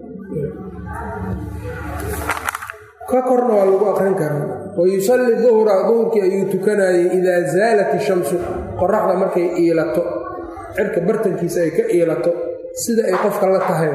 ka korna waa lagu aqrin karaa wa yusalli duhra duhurkii ayuu tukanayay idaa zaalat ishamsu qoraxda markay iilato cirka bartankiisa ay ka iilato sida ay qofka la tahay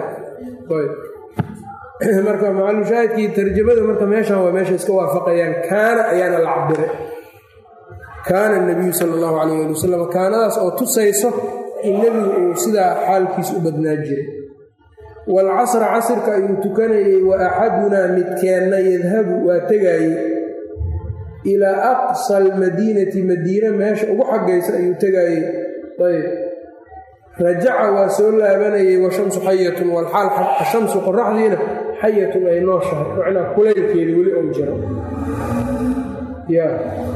marka macalushaahidkii tarjamada marka meeshan waa meesha iska waafaqayaan kaana ayaana la cabire kaana nabiyu sala allahu calayh ali wasalam kaanadaas oo tusayso in nebigu uu sidaa xaalkiis u badnaa jiray waalcasra casirka ayuu tukanayey wa axadunaa midkeenna yadhabu waa tegaayey ilaa aqsa almadiinati madiine meesha ugu xaggaysa ayuu tegaayey ayb rajaca waa soo laabanayay washamsu xayatun walxaal ashamsu qoraxdiina xayatun ay nooshahay macnaa kulaylkeeda weli ou jiro ya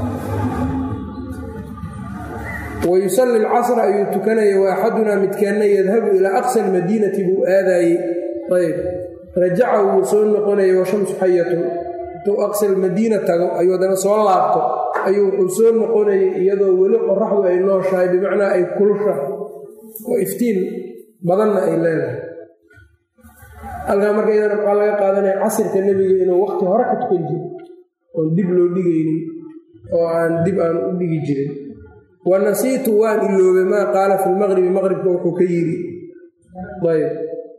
wayusalli alcasra ayuu tukanayay wa axadunaa midkeenna yadhabu ilaa aqsa almadiinati buu aadaayey ayb rajaca wuu soo noqonayay washamsu xayatun intuu aqsa almadiina tago ayuu haddana soo laabto ayuu wuxuu soo noqonayay iyadoo weli qoraxdu ay nooshahay bimacnaa ay kulushahay oo iftiin badanna ay leedahay halkaa marka iyadana maxaa laga qaadanaya casirka nebiga inuu waqti hore ka tukan jiro oon dib loo dhigaynin oo aan dib aan u dhigi jirin wa nasiitu waan iloobay maa qaala fi lmaqribi maqribka wuxuu ka yidhi ayb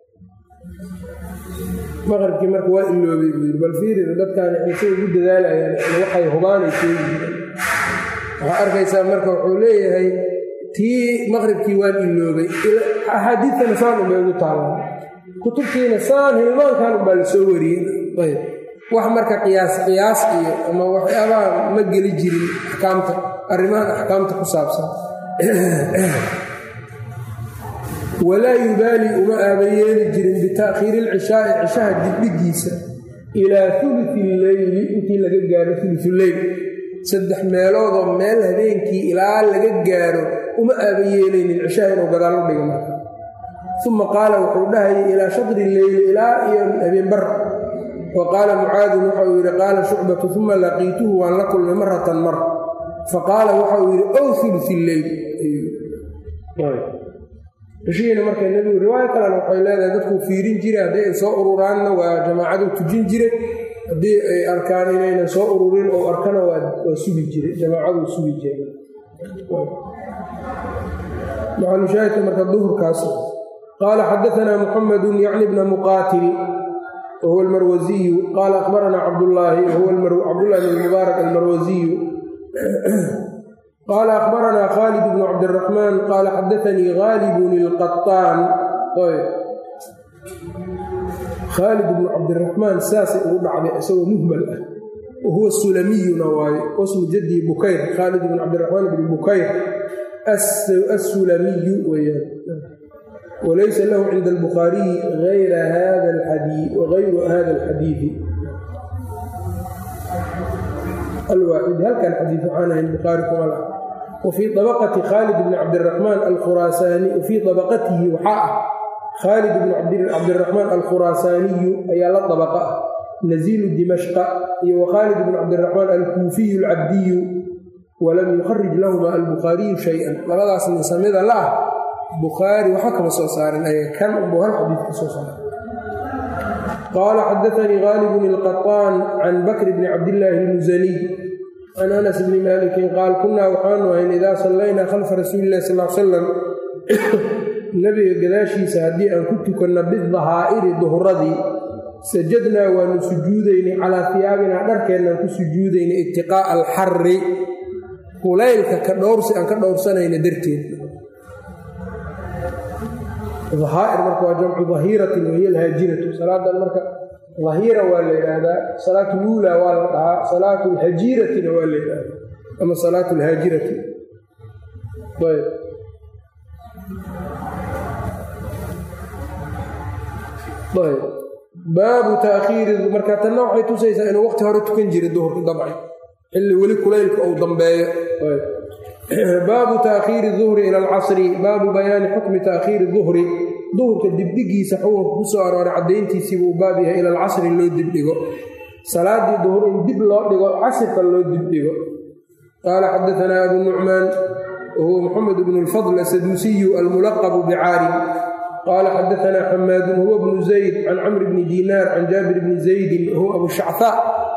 maqribkii marka waa iloobay buu yidhi bal fiirida dadkaan waxay say ugu dadaalayaan waxay hubaanay sheegi jireen waxaa arkaysaa marka wuxuu leeyahay tii maqribkii waan iloobay axaadiidtana saan unbay ugu taallaan kutubtiina saan hilmaankan unbaa la soo wariyey ayb wax marka qiyaas qiyaas iyo ama waxyaabaha ma geli jirin axkaamta arrimahan axkaamta ku saabsan walaa yubaali uma aabayeeli jirin bita'khiiri ilcishaa'i cishaha dibdhigiisa ilaa ulufi illeyli intii laga gaaro ulufuleyl saddex meeloodoo meel habeenkii ilaa laga gaaro uma aabayeelaynin cishaha inuu gadaal u dhiga marka uma qaala wuxuu dhahayay ilaa shadri leyli ilaa iyo habeenbar wa qaala mucaadin waxauu yidhi qaala shucbatu uma laqiituhu waan la kulmay maratan mar fa qaala waxauu yidhi ow ulufi illeyl cishihiina marka nebigu riwaayo kalena waxay leedahay dadkuu fiirin jiray haddii ay soo ururaanna waa jamaacadu tujin jiray haddii ay arkaan inaynan soo ururin oo arkana waa sugi jiray jamaacaduu sugi jiray maxalushaahidka marka duhurkaas qaala xadaanaa muxamedun yacni bna muqaatil wahuwa almarwasiyu qaala akhbaranaa cabdullaahi wahuwa cabdullahi bn mubaarak almarwasiyu qaala akhbaranaa khaalid bnu cabdiraxmaan qaala xadaanii haalibun ilqaطaan khaalid bnu cabdiraxmaan saasay ugu dhacday isagoo muhmal ah wahuwa sulamiyuna waaye wasmu jadii bukayr khaalid bn cabdiraxmaan bni bukayr assulamiyu weyaan walaysa lahu cinda albukhaariyi ayra hada alxadii wagayru hada alxadiidi alwaaxidi halkan xadiid waxaan ahayn bukhaari kuma laha wa fii dabaqati khaalid bni cabdiraxmaan alkhuraasaani wa fii dabaqatihi waxaa ah khaalid bni cabdiraxmaan alkhuraasaaniyu ayaa la dabaqa ah naziilu dimashqa iyo wa khaalid bni cabdiraxmaan alkuufiyu alcabdiyu walam yukharij lahuma albukhaariyu shay-an labadaas nisamida la ah bukhaari waxba kama soo saarin ayaga kan unbuu hal xadiid ka soo saaray qaala xadaanii khaalibun ilqaطaan can bakri bni cabdillaahi almusaniy can anas bni maalikin qaal kunnaa waxaanu ahayn idaa sallaynaa khalfa rasuuli illahi sal l salam nebiga gadaashiisa haddii aan ku tukanno bidahaa'iri duhuradii sajadnaa waanu sujuudaynay calaa hiyaabinaa dharkeennaan ku sujuudaynay ibtiqaa'a alxarri kulaylka ka dhowrsi aan ka dhowrsanayna darteed ahaa'ir marka waa jamcu dahiiratin wahiya alhaajiratu salaadan marka dahiira waa la yidhaahdaa salaatu luula waa la dhahaa salaatu lhajiiratina waa la yidhaahdaa ama salaatu lhaajirati ayb ayb baabu taakhiiri marka tanna waxay tusaysaa inuu waqti hore tukan jiray duhurka dabcan xilli weli kulaylka uu dambeeyo baabu taakhiiri duhri ila alcasri baabu bayaani xukmi taakhiiri duhri duhurka dibdhigiisa xukunka ku soo arooray caddayntiisiibuu baab yahay ila alcasri loo dibdhigo salaadii duhur in dib loo dhigo casirka loo dibdhigo qaala xadaanaa abu nucmaan wahuwa muxamed bnu lfadl asaduusiyu almulaqabu bicaarim qaala xadaanaa xamaadun huwa bnu zayd can camri bni diinaar can jaabir bni zaydin wahuwa abu shachaa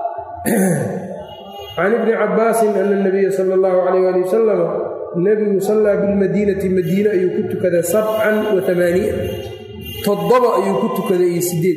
can ibni cabaasin ana nabiya sala allahu calayh ali wasalam nebigu sallaa bilmadiinati madiine ayuu ku tukaday sabcan wa amaaniya toddoba ayuu ku tukaday iyo sideed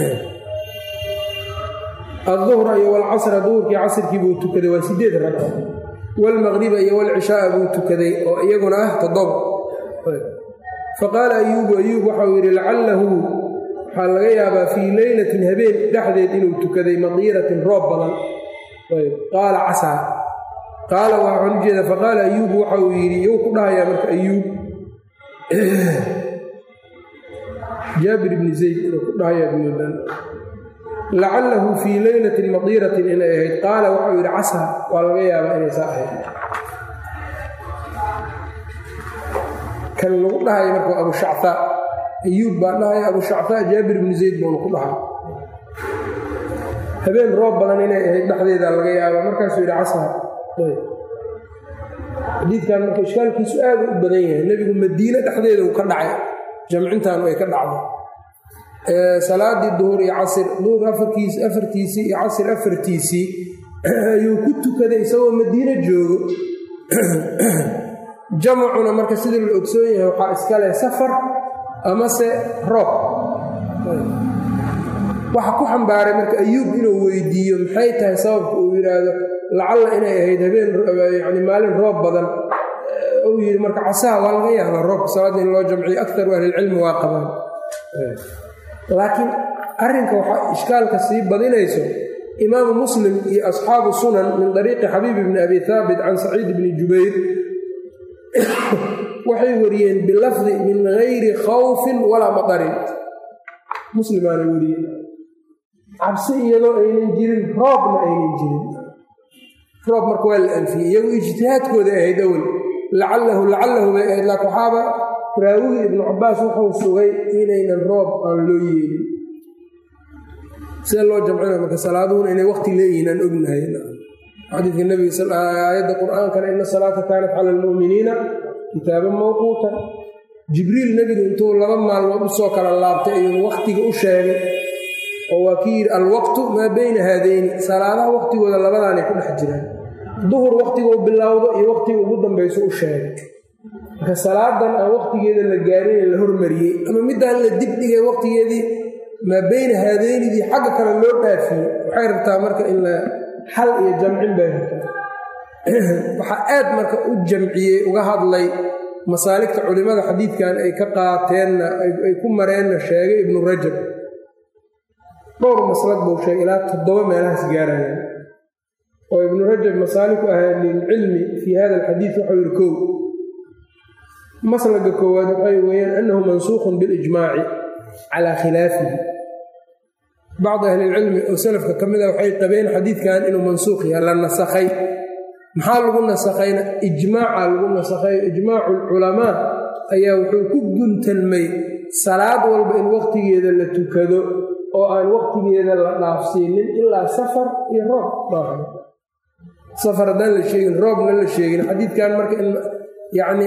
aduhra iyo walcasra duhurkii casrkii buu tukaday waa sideed ragca waalmaqriba iyo walcishaaa buu tukaday oo iyaguna ah toddoba faqaala ayuubu ayuub waxau yidhi lacalahu waxaa laga yaabaa fii leylatin habeen dhexdeed inuu tukaday madiiratin roob badan qaala casaa qaala waxaan u jeeda faqaala ayuubu waxa uu yidhi iyuu ku dhahayaa marka ayuub jaabir ibni zayd inuu ku dhahayaa bmudan lacalahu fii leylatin madiiratin inay ahayd qaala waxau yidhi casaa waa laga yaabaa inay saa ahayd kan lagu dhahaya marka abu shactaa ayuub baa dhahaya abu shactaa jaabir ibni zayd buuna ku dhahay habeen roob badan inay ahayd dhexdeeda laga yaabaa markaasuu yidhi casaa xadiidkan marka ishkaalkiisu aada u badan yahay nebigu madiine dhexdeeda uu ka dhacay jamcintan ay ka dhacdo salaadii duhur iyo casir duhur afarkiis afartiisii iyo casir afartiisii ayuu ku tukaday isagoo madiine joogo jamacuna marka sidii la ogsoon yahay waxaa iska leh safar amase roob waxa ku xambaaray marka ayuub inuu weydiiyo maxay tahay sababka uu yidhaahdo lacalla inay ahayd habeen yani maalin roob badan uu yidhi marka casaha waa laga yaabaa roobka salaadda in loo jamciyo akaru ahlilcilmi waa qabaan laakiin arrinka waxaa ishkaalka sii badinayso imaamu muslim iyo asxaabu sunan min dariiqi xabiib bni abi haabit can saciid bni jubayr waxay wariyeen bilafdi min gayri khawfin walaa matarin muslimaana wariyeen cabsi iyadoo aynan jirin roobna aynan jirin roob marka waa la anfiyey iyagu ijtihaadkooda ahayd awel lacalahu lacalahu bay ahayd laakin waxaaba raawigii ibnu cabaas wuxuu sugay inaynan roob aan loo yeelin see loo jamcina marka salaaduhuna inay waqti leeyihiin aan ognahay xadiidka nebiga aayadda qur-aankana ina salaata kaanat cala almu'miniina kitaaban mawquutan jibriil nebigu intuu laba maalmood usoo kala laabtay ayuu waqtiga u sheegay oo waa kii yidhi alwaqtu maa beyna haadayni salaadaha waqtigooda labadaanay ku dhex jiraan duhur waqtiguu bilowdo iyo waqtiga ugu dambayso u sheegay marka salaadan aan waqtigeeda la gaarin la hormariyey ama middaan la dibdhigay waqtigeedii maa beyna haadeynidii xagga kale loo dhaafiyey waxay rabtaa marka in la xal iyo jamcin bay rabtaa waxaa aad marka u jamciyey uga hadlay masaaligta culimmada xadiidkan ay ka qaateenna ay ku mareenna sheegay ibnu rajab dhowr maslad buu sheegay ilaa toddoba meelahaas gaarayaan oo ibnu rajab masaaliku ahlilcilmi fii hada alxadiid waxau yihi kow maslaga koowaad waxay weeyaan annahu mansuukhun bilijmaaci calaa khilaafihi bacdi ahlilcilmi oo salafka ka mid a waxay qabeen xadiidkan inuu mansuukh yahay la nasakhay maxaa lagu nasakhayna ijmaaca lagu nasakhay ijmaacu alculamaa ayaa wuxuu ku guntanmay salaad walba in waqtigeeda la tukado oo aan waqtigeeda la dhaafsiinin ilaa safar iyo roob dhaafay safar haddaan la sheegin roobna la sheegin xadiidkan marka in yacni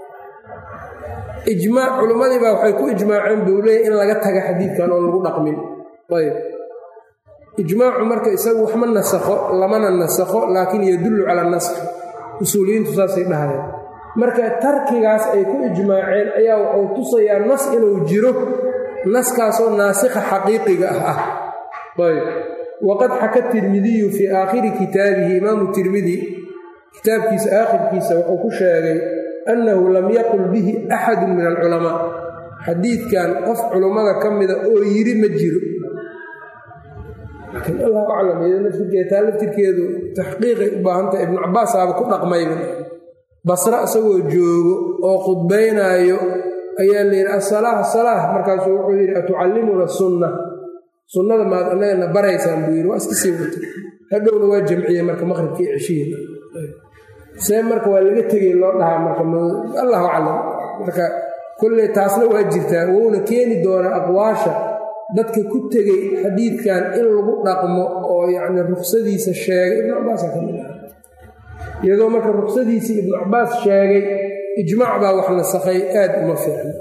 ijmaac culimmadii baa waxay ku ijmaaceen buu leeyahy in laga taga xadiidkan oon lagu dhaqmin ayb ijmaacu marka isagu waxma nasakho lamana nasakho laakiin yadullu cala naskhi usuuliyiintu saasay dhahayeen marka tarkigaas ay ku ijmaaceen ayaa wuxuu tusayaa nas inuu jiro naskaasoo naasikha xaqiiqiga ah ah ayb waqad xaka tirmidiyu fii aakhiri kitaabihi imaamu tirmidi kitaabkiisa aakhirkiisa wuxuu ku sheegay annahu lam yaqul bihi axadu min alculamaa xadiidkan qof culummada ka mida oo yiri ma jiro laakiin allahu aclam iyado laftirkeeda taa laftirkeedu taxqiiqay u baahantaha ibnu cabaasaaba ku dhaqmayba basre isagoo joogo oo khudbaynaayo ayaa la yidhi asalaah salaah markaasuu wuxuu yidhi atucallimuna sunna sunnada maad annagana baraysaan buu yidhi waa iska sii wata hadhowna waa jamciyey marka maqribkii ceshihiina see marka waa laga tegay loo dhahaa marka allahu aclam marka kolley taasna waa jirtaa wouna keeni doonaa aqwaasha dadka ku tegey xadiidkan in lagu dhaqmo oo yacni ruksadiisa sheegay ibnu cabbaasa ka mid ah iyadoo marka ruksadiisii ibnu cabbaas sheegay ijmaac baa wax nasakhay aad uma fiicno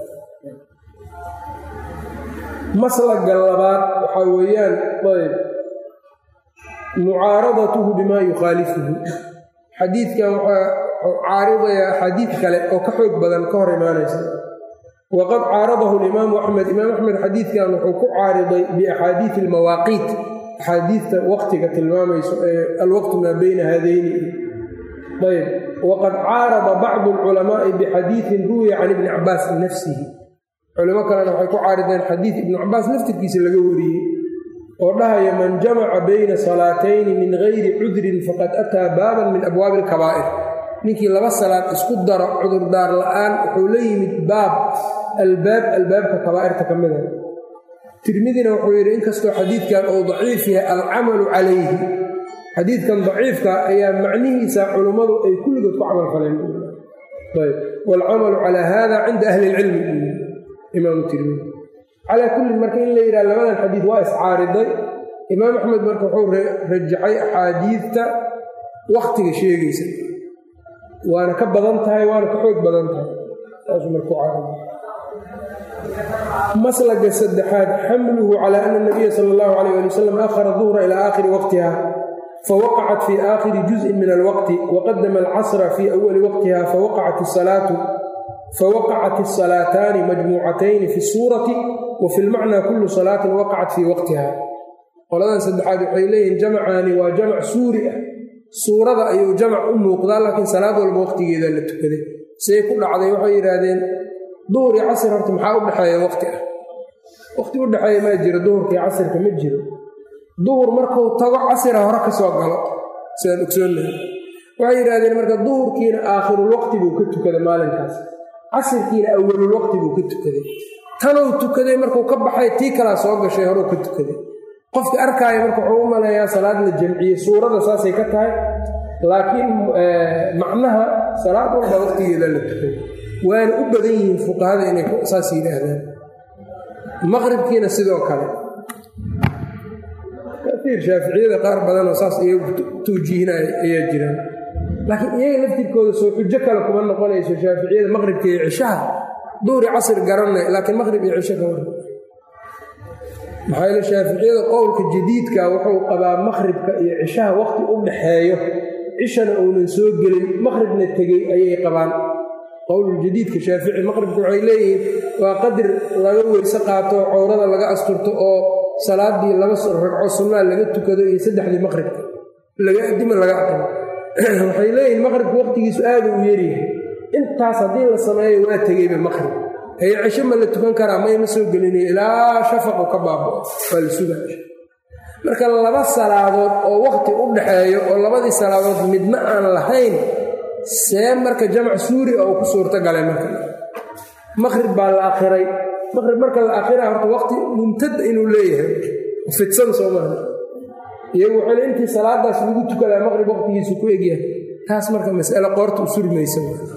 maslaga labaad waxaa weeyaan ayb mucaaradatuhu bimaa yukhaalifuhu xadiidkan waxaa caaridayaa axaadiid kale oo ka xoog badan ka hor imaanaysa waqad caaradahu alimaamu axmed imaam axmed xadiidkan wuxuu ku caariday biaxaadiidi almawaaqiit axaadiidta waqtiga tilmaamayso ee alwaqtu maa beyna haadayni ayb waqad caarada bacdu alculamaa'i bixadiidin ruwiya can ibni cabbaas nafsihi culimo kalena waxay ku caarideen xadiid ibnu cabbaas laftirkiisa laga wariyey oo dhahaya man jamaca bayna salaatayni min gayri cudrin faqad ataa baaban min abwaabi alkabaa'ir ninkii laba salaad isku daro cudurdaar la'aan wuxuu la yimid baab albaab albaabka kabaa'irta ka mida tirmidina wuxuu yidhi inkastoo xadiidkan uu daciif yahay alcamalu calayhi xadiidkan daciifka ayaa macnihiisa culummadu ay kulligood ku camal faleen ayb waalcamalu calaa hada cinda ahli ilcilmi imaamu tirmidi calaa kullin marka in la yidhaha labadan xadiid waa iscaariday imaam axmed marka wuxuu rajaxay axaadiidta wakhtiga sheegaysa waana ka badan tahay waana ka xoog badan tahay saasuu marku caariday maslaga saddexaad xamluhu calaa ana nabiya sala allahu calayh ali wasalam akhara duhra ilaa aakhiri waqtiha fawaqacat fii aakhiri juz'in min alwaqti waqadama alcasra fii awali waqtiha fawaqacat isalaatu fawaqacat asalaataani majmuucatayni fi suurati wa fi lmacnaa kullu salaatin waqacat fii waqtiha qoladan saddexaad waxay leeyihiin jamacaani waa jamac suuri ah suurada ayuu jamac u muuqdaa laakiin salaad walba waqtigeeda la tukaday siday ku dhacday waxay yidhaahdeen duhur iyo casir horta maxaa u dhexeeya waqti ah waqti u dhexeeya maa jiro duhurka iyo casirka ma jiro duhur markuu tago casira hore ka soo galo sidaan ogsoonnahay waxay yidhahdeen marka duhurkiina aakhirulwaqti buu ka tukaday maalinkaas casirkiina awalulwaqti buu ka tukaday tanuu tukaday markuu ka baxay tii kalaa soo gashay horuu ka tukaday qofka arkaaya marka wuxuu u maleeyaa salaad la jamciyey suurada saasay ka tahay laakiin macnaha salaad walba waqtigeeda la tukaday waana u badan yihiin fuqahada inay saas yidhaahdaan maqribkiina sidoo kale kaiir shaaficiyada qaar badanoo saas iyagu tawjiihinaya ayaa jiraan laakiin iyaga laftirkooda soo xujo kale kuma noqonayso shaaficiyada maqribka iyo cishaha duhri casr garanay laakiin maqrib iyo cisho ka war maxaa yeele shaaficiyada qowlka jadiidka wuxuu qabaa maqribka iyo cishaha waqti u dhaxeeyo cishana uunan soo gelin maqribna tegey ayay qabaan qowluljadiidka shaafici maqribka waxay leeyihiin waa qadir laga weyse qaato cowrada laga asturto oo salaadii laba ragco sunnaa laga tukado iyo saddexdii maqribka dima laga aqimo waxay leeyihiin maqribka waqtigiisu aada u yeryahay intaas haddii la sameeyo waa tegeyba maqrib haye cisho ma la tukan karaa mayma soo gelinayo ilaa shafaqu ka baabao waa la sugaa marka laba salaadood oo waqti u dhaxeeyo oo labadii salaadood midna aan lahayn see marka jamac suuri oo ku suurto galay marka maqrib baa la akhiray maqrib marka la akhira horta waqti mumtada inuu leeyahay fidsan soo maaha iyagu waxayna intii salaadaas lagu tukadaa maqrib waqtigiisu ku egyahay taas marka mas'ale qoorta u surmaysa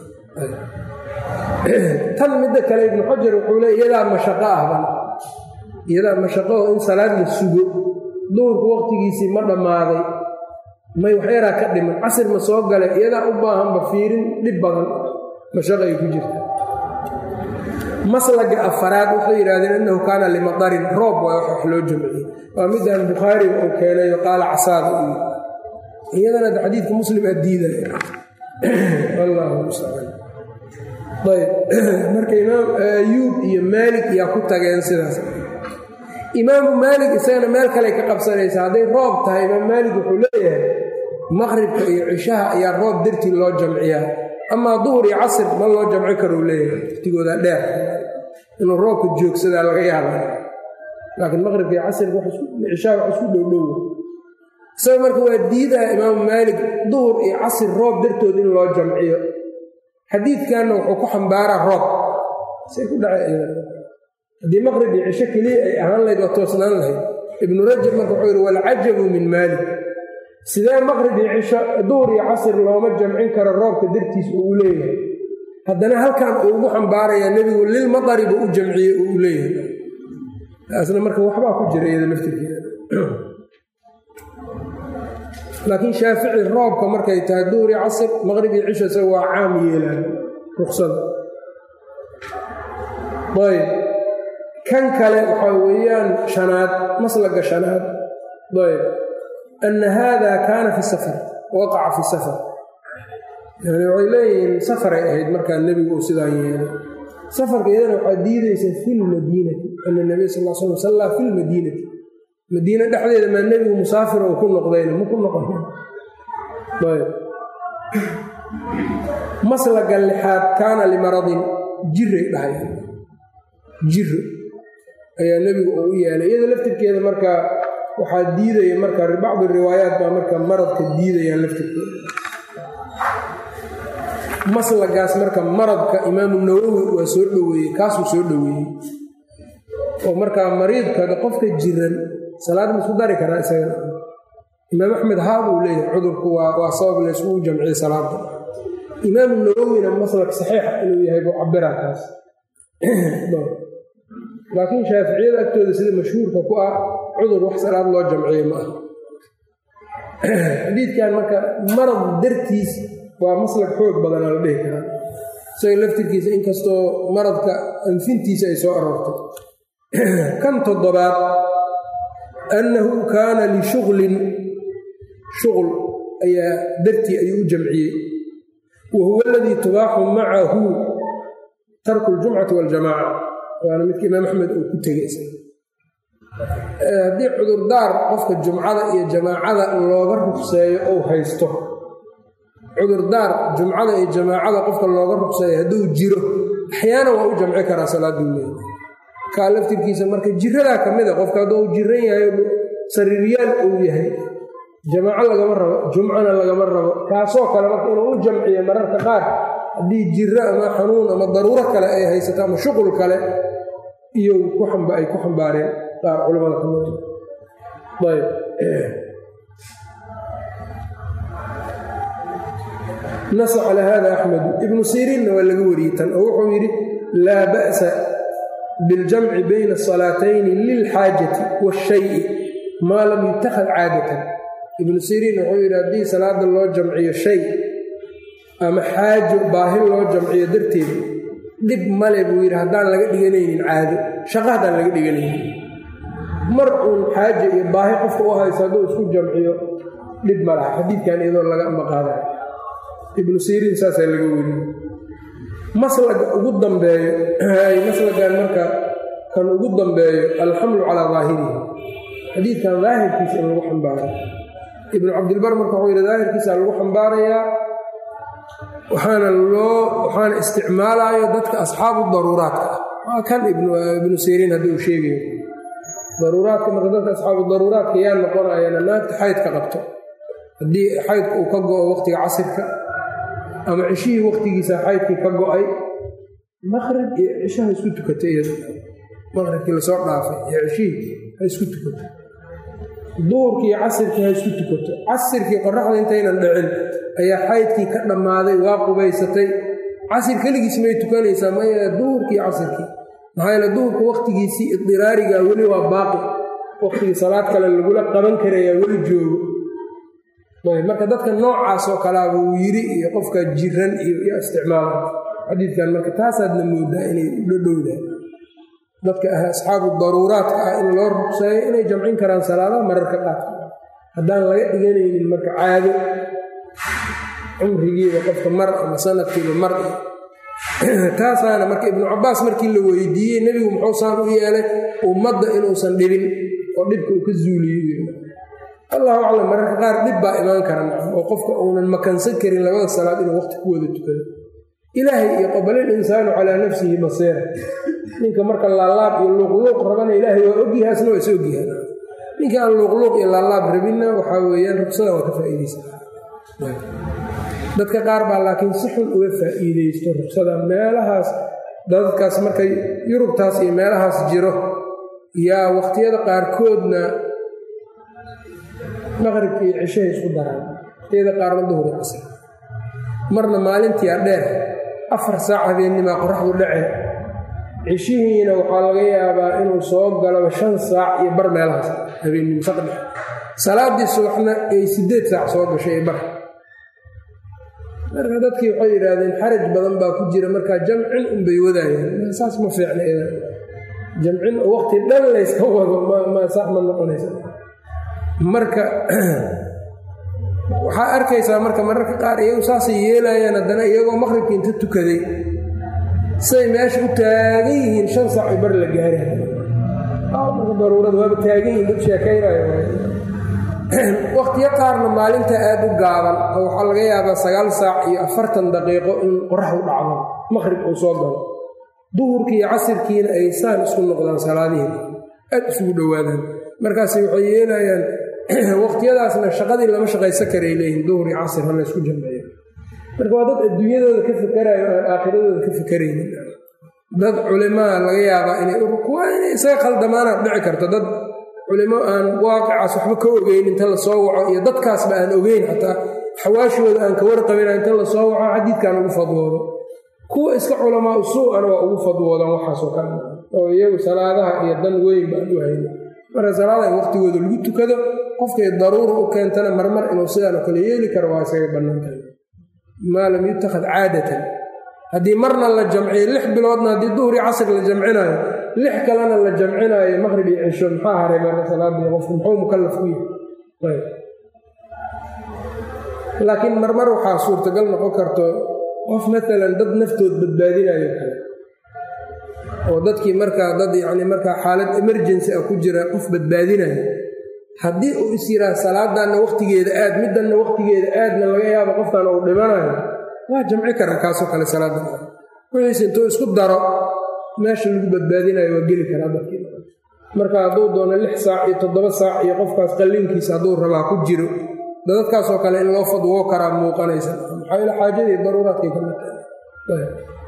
tan midda kale ibnu xajar wuxuu le iyadaa mashaqo ahban iyadaa mashaqo oo in salaad la sugo duhurku waqtigiisii ma dhammaaday may waxyaraa ka dhiman casir ma soo gale iyadaa u baahanba fiirin dhib badan mashaqo ay ku jirta maslaga afaraad waxay yidhahdeen innahu kaana limadarin roob waa wax loo jamciyey waa midaan bukhaariga uu keenayo qaala casaada iyo iyadana de xadiidka muslim aa diidaya wallaahu mustacaan ayb marka imaam ayuub iyo maalik yaa ku tageen sidaas imaamu maalik isagana meel kale ka qabsanaysa hadday roob tahay imaam maalik wuxuu leeyahay maqribka iyo cishaha ayaa roob dartii loo jamciyaa amaa duhur iyo casir ma loo jamci karou leeyahay waqtigooda dheer inuu roobka joogsadaa laga yaaba laakiin maqribka iyo casirka cishaha wax isku dhowdhow isaga marka waa diidaha imaamu maalik duhur iyo casir roob dartood in loo jamciyo xadiidkanna wuxuu ku xambaaraa roob say ku dhacay haddii maqrib iyo cisho keliya ay ahaan lahayd waa toosnaan lahayd ibnu rajab marka wuxuu yidhi walcajabu min maalik sidee maqrib iyo cisho duhur iyo casir looma jamcin karo roobka dartiis uu u leeyahay haddana halkan uu ugu xambaarayaa nebigu lilmadari buu u jamciyey uu u leeyahay taasna marka waxbaa ku jira iyada laftirkeeda laakiin shaafici roobka markay tahay duhur iyo casir maqrib iyo cisho isaga waa caam yeelaan ruksada ayb kan kale waxaa weeyaan shanaad maslaga shanaad ayb ana haada kaana fi safar waqaca fi safar yani waxay leeyihiin safaray ahayd markaa nebigu uu sidaan yeelay safarka iyadana waxaa diidaysa fi lmadiinati ana nabiy sal l slam sallaa fi lmadiinati madiine dhexdeeda maa nebigu musaafir oo ku noqdayna ma ku noqon ayb maslaga lixaad kaana limaradin jiray dhahay jiro ayaa nebigu uu u yeelay iyada laftirkeeda marka waxaa diidaya marka bacdi riwaayaat baa marka maradka diidayaan laftirkeeda maslagaas marka maradka imaamu nawowi waa soo dhoweeyey kaasuu soo dhoweeyey oo markaa mariidkada qofka jiran salaad ma isku dari karaa isagana imaam axmed haa buu leeyahay cudurku waa sabab layskugu jamciye salaada imaamu nawowina maslak saxiixa inuu yahay buu cabiraa kaas laakiin shaaficiyada agtooda sida mashhuurka ku ah cudur wax salaad loo jamciye ma aha xadiidkan marka marad dartiis waa maslak xoog badanaa la dhihi karaa isaga laftirkiisa inkastoo maradka anfintiisa ay soo aroortay kan toddobaad annahu kaana lishuglin shuql ayaa dartii ayuu u jamciyey wa huwa aladii tubaaxu macahu tarku ljumcati waljamaaca waana midka imaam axmed uu ku tegay haddii cudurdaar qofka jumcada iyo jamaacada looga rugseeyo ou haysto cudurdaar jumcada iyo jamaacada qofka looga rugseeyo hadduu jiro axyaana waa u jamci karaa salaaduu leeya kaa laftirkiisa marka jiradaa ka mid a qofka hadduu jiran yahay sariiryaal uu yahay jamaaco lagama rabo jumcana lagama rabo kaasoo kale marka inuu u jamciyo mararka qaar haddii jiro ama xanuun ama daruuro kale ay haysato ama shuqul kale iyo ay ku xambaareen qaar culamada ka mid ayb nasa cala hada axmedu ibnu siriinna waa laga wariyey tan oo wuxuu yidhi laa ba'sa biاljamci bayna asalaatayni lilxaajati waashayi maa lam yutakhad caadatan ibnu siriin wuxuu yidhi haddii salaada loo jamciyo shay ama xaajo baahi loo jamciyo darteed dhib male buu yidhi haddaan laga dhiganaynin caado shaqo haddaan laga dhiganaynin mar uun xaajo iyo baahi qofka u hayso hadduu isku jamciyo dhib ma laha xadiidkan iyadoo laga maqaadayo ibnu siriin saasaa laga weriyey maslaga ugu dambeeyo maslagan marka kan ugu dambeeyo alxamlu calaa daahirihi xadiidkan daahirkiisa in lagu xambaaro ibnu cabdilbar marka wuxuu yidhi daahirkiisa lagu xambaarayaa waxaana loo waxaana isticmaalaayo dadka asxaabu daruuraadka ah waa kan ibnu siriin haddii uu sheegayo daruuraadka marka dadka asxaabu daruuraadka yaa noqonayana naagta xaydka qabto haddii xaydka uu ka go-o waqtiga casirka ama cishihii waqtigiisa xaydkii ka go-ay maqrib iyo cishaha isku tukata iyada maqribkii lasoo dhaafay iyo cishihii ha isku tukato duurkii iyo casirkii ha isku tukato casirkii qoraxda intaynan dhicin ayaa xaydkii ka dhammaaday waa qubaysatay casir keligiis may tukanaysaa maya duhurkii casirkii maxaa yeele duhurka waqtigiisii idiraarigaa weli waa baaqi waqtigii salaad kale lagula qaban karayaa weli joogo marka dadka noocaas oo kalaaba uu yiri iyo qofka jiran iyo iyo isticmaala xadiidkan marka taasaadna moodaa inay ula dhowdahay dadka ah asxaabu daruuraadka ah in loo rugseeyo inay jamcin karaan salaadaha mararka qaadka haddaan laga dhiganaynin marka caado cumrigiiba qofka mar ama sanadkiiba mar taasaana marka ibnu cabaas markii la weydiiyey nebigu muxuu saan u yeelay ummadda inuusan dhibin oo dhibka uu ka zuuliyo allahu aclam mararka qaar dhib baa imaan kara oo qofka uunan makansan karin labada salaad inuu waqti ku wada tukado ilaahay iyo qobalil insaanu calaa nafsihi basiira ninka marka laalaab iyo luuqluuq rabana ilaahay waa ogyahaasna waa is ogyahaan ninka aan luuqluuq iyo laalaab rabinna waxaa weeyaan rugsada waa ka faa'iidaysa dadka qaar baa laakiin si xun uga faa'iidaysto rugsada meelahaas dadkaas markay yurubtaas iyo meelahaas jiro yaa waqtiyada qaarkoodna maqribka iyo cishahay isku daraan waqtiyada qaarna duhuri casr marna maalintiia dheer afar saac habeennimaa qoraxdu dhace cishihiina waxaa laga yaabaa inuu soo galaba shan saac iyo bar meelahaas habeennimo saqdhe salaaddii subaxna ay siddeed saac soo gashay bar marka dadkii waxay yidhaahdeen xaraj badan baa ku jira markaa jamcin unbay wadaayaan saas ma fiicna ida jamcin oo waqti dhan layska wado ma sax ma noqonaysa marka waxaa arkaysaa marka mararka qaar iyagu saasay yeelayaan haddana iyagoo maqribka inta tukaday siday meesha u taagan yihiin shan saac i bar la gaari marka daruurada waaba taagan yihin dad sheekaynayo waqtiyo qaarna maalinta aad u gaaban oo waxaa laga yaabaa sagaal saac iyo afartan daqiiqo in qoraxdu dhacdo maqrib uu soo galo duhurkii iyo casirkiina ay saan isku noqdaan salaadihiin aad isugu dhowaadaan markaas waxay yeelayaan waqtiyadaasna shaqadii lama shaqaysan karay leeyihin duhur iyo casir ha la ysku jamciyo marka waa dad adduunyadooda ka fikarayo aan aakhiradooda ka fikaraynin dad culimaa laga yaabaa inay kuwa inay isaga khaldamaanaad dhici karto dad culimo aan waaqicaas waxba ka ogeyn inta la soo waco iyo dadkaasba aan ogeyn xataa xawaashooda aan ka warqabina inta la soo waco xadiidkan ugu fadwoodo kuwa iska culamaa usuu-ana waa ugu fadwoodaan waxaasoo kale oo iyagu salaadaha iyo dan weyn baan u hayna marka salaada in waqtigooda lagu tukado qofkay daruura u keentana marmar inuu sidaan oo kale yeeli karo waa isaga bannaantahay maa lam yutakhad caadatan haddii marna la jamciyo lix biloodna haddii duhri casr la jamcinaayo lix kalena la jamcinaayo maqrib iyo cisho maxaa haray marka salaadii qofku muxuu mukallaf ku yahay laakiin marmar waxaa suurtagal noqon karto qof maalan dad naftood badbaadinayo kale oo dadkii markaa dad yacni markaa xaalad emergency ah ku jira qof badbaadinayo haddii uu is yidhaah salaadanna wakhtigeeda aad middanna wakhtigeeda aadna laga yaabo qofkan uu dhimanayo waa jamci karaa kaasoo kale salaadan wixiise intuu isku daro meesha lagu badbaadinayo waa geli karaa dadkii marka hadduu doono lix saac iyo toddoba saac iyo qofkaas qalliinkiisa hadduu rabaa ku jiro dadadkaasoo kale in loo fadwoo karaa muuqanaysa maxaa yale xaajadii daruuraadkay ka mid tahay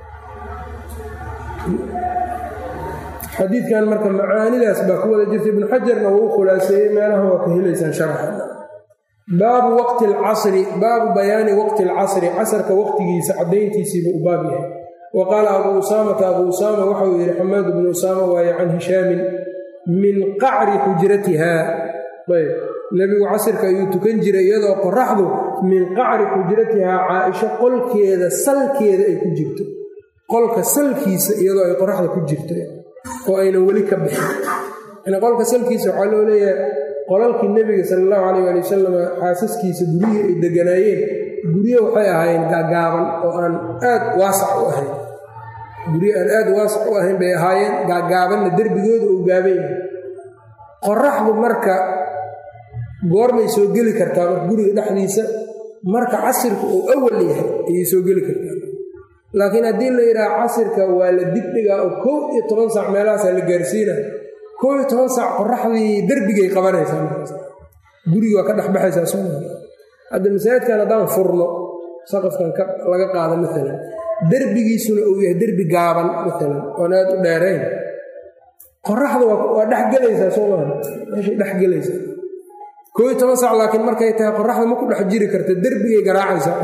xadiidkan marka macaanidaas baa ku wada jirta ibnu xajarna wuu khulaaseeyey meelaha waa ka helaysaan sharaxa baabu waqti alcasri baabu bayaani waqti alcasri casarka waqtigiisa caddayntiisiiba u baab yahay wa qaala abuu usaamata abuu usaama waxauu yidhi xamaad bnu usaama waaye can hishaamin min qacri xujratihaa ayb nebigu casirka ayuu tukan jiray iyadoo qoraxdu min qacri xujratihaa caaisho qolkeeda salkeeda ay ku jirto qolka salkiisa iyadoo ay qoraxda ku jirto oo aynan weli ka bixin yani qolka salkiisa waxaa loo leeyahay qolalkii nebiga sala allahu calayh ali wasalam xaasaskiisa guryihii ay deganaayeen guryo waxay ahaayeen gaagaaban oo aan aad waasac u ahayn guryo aan aad waasac u ahayn bay ahaayeen gaagaabanna derbigooda uu gaaban yahay qoraxdu marka goormay soo geli kartaa marka guriga dhexdiisa marka casirka uu awal yahay ayay soo geli kartaa laakiin haddii la yidhaha casirka waa la dibdhigaa oo kow iyo toban saac meelahaasaa la gaarsiina kow iyo toban saac qoraxdii derbigay qabanaysaa markaas gurigi waa ka dhexbaxaysaa soo hadda masaajidkan haddaan furno saqafkan laga qaado maalan derbigiisuna uu yahay derbi gaaban maalan oon aad u dheerayn qoraxda waa dhexgelaysaa soo maaha meeshay dhexgelaysaa kow iyo toban saac laakiin markay tahay qoraxda ma ku dhex jiri karta derbigay garaacaysaa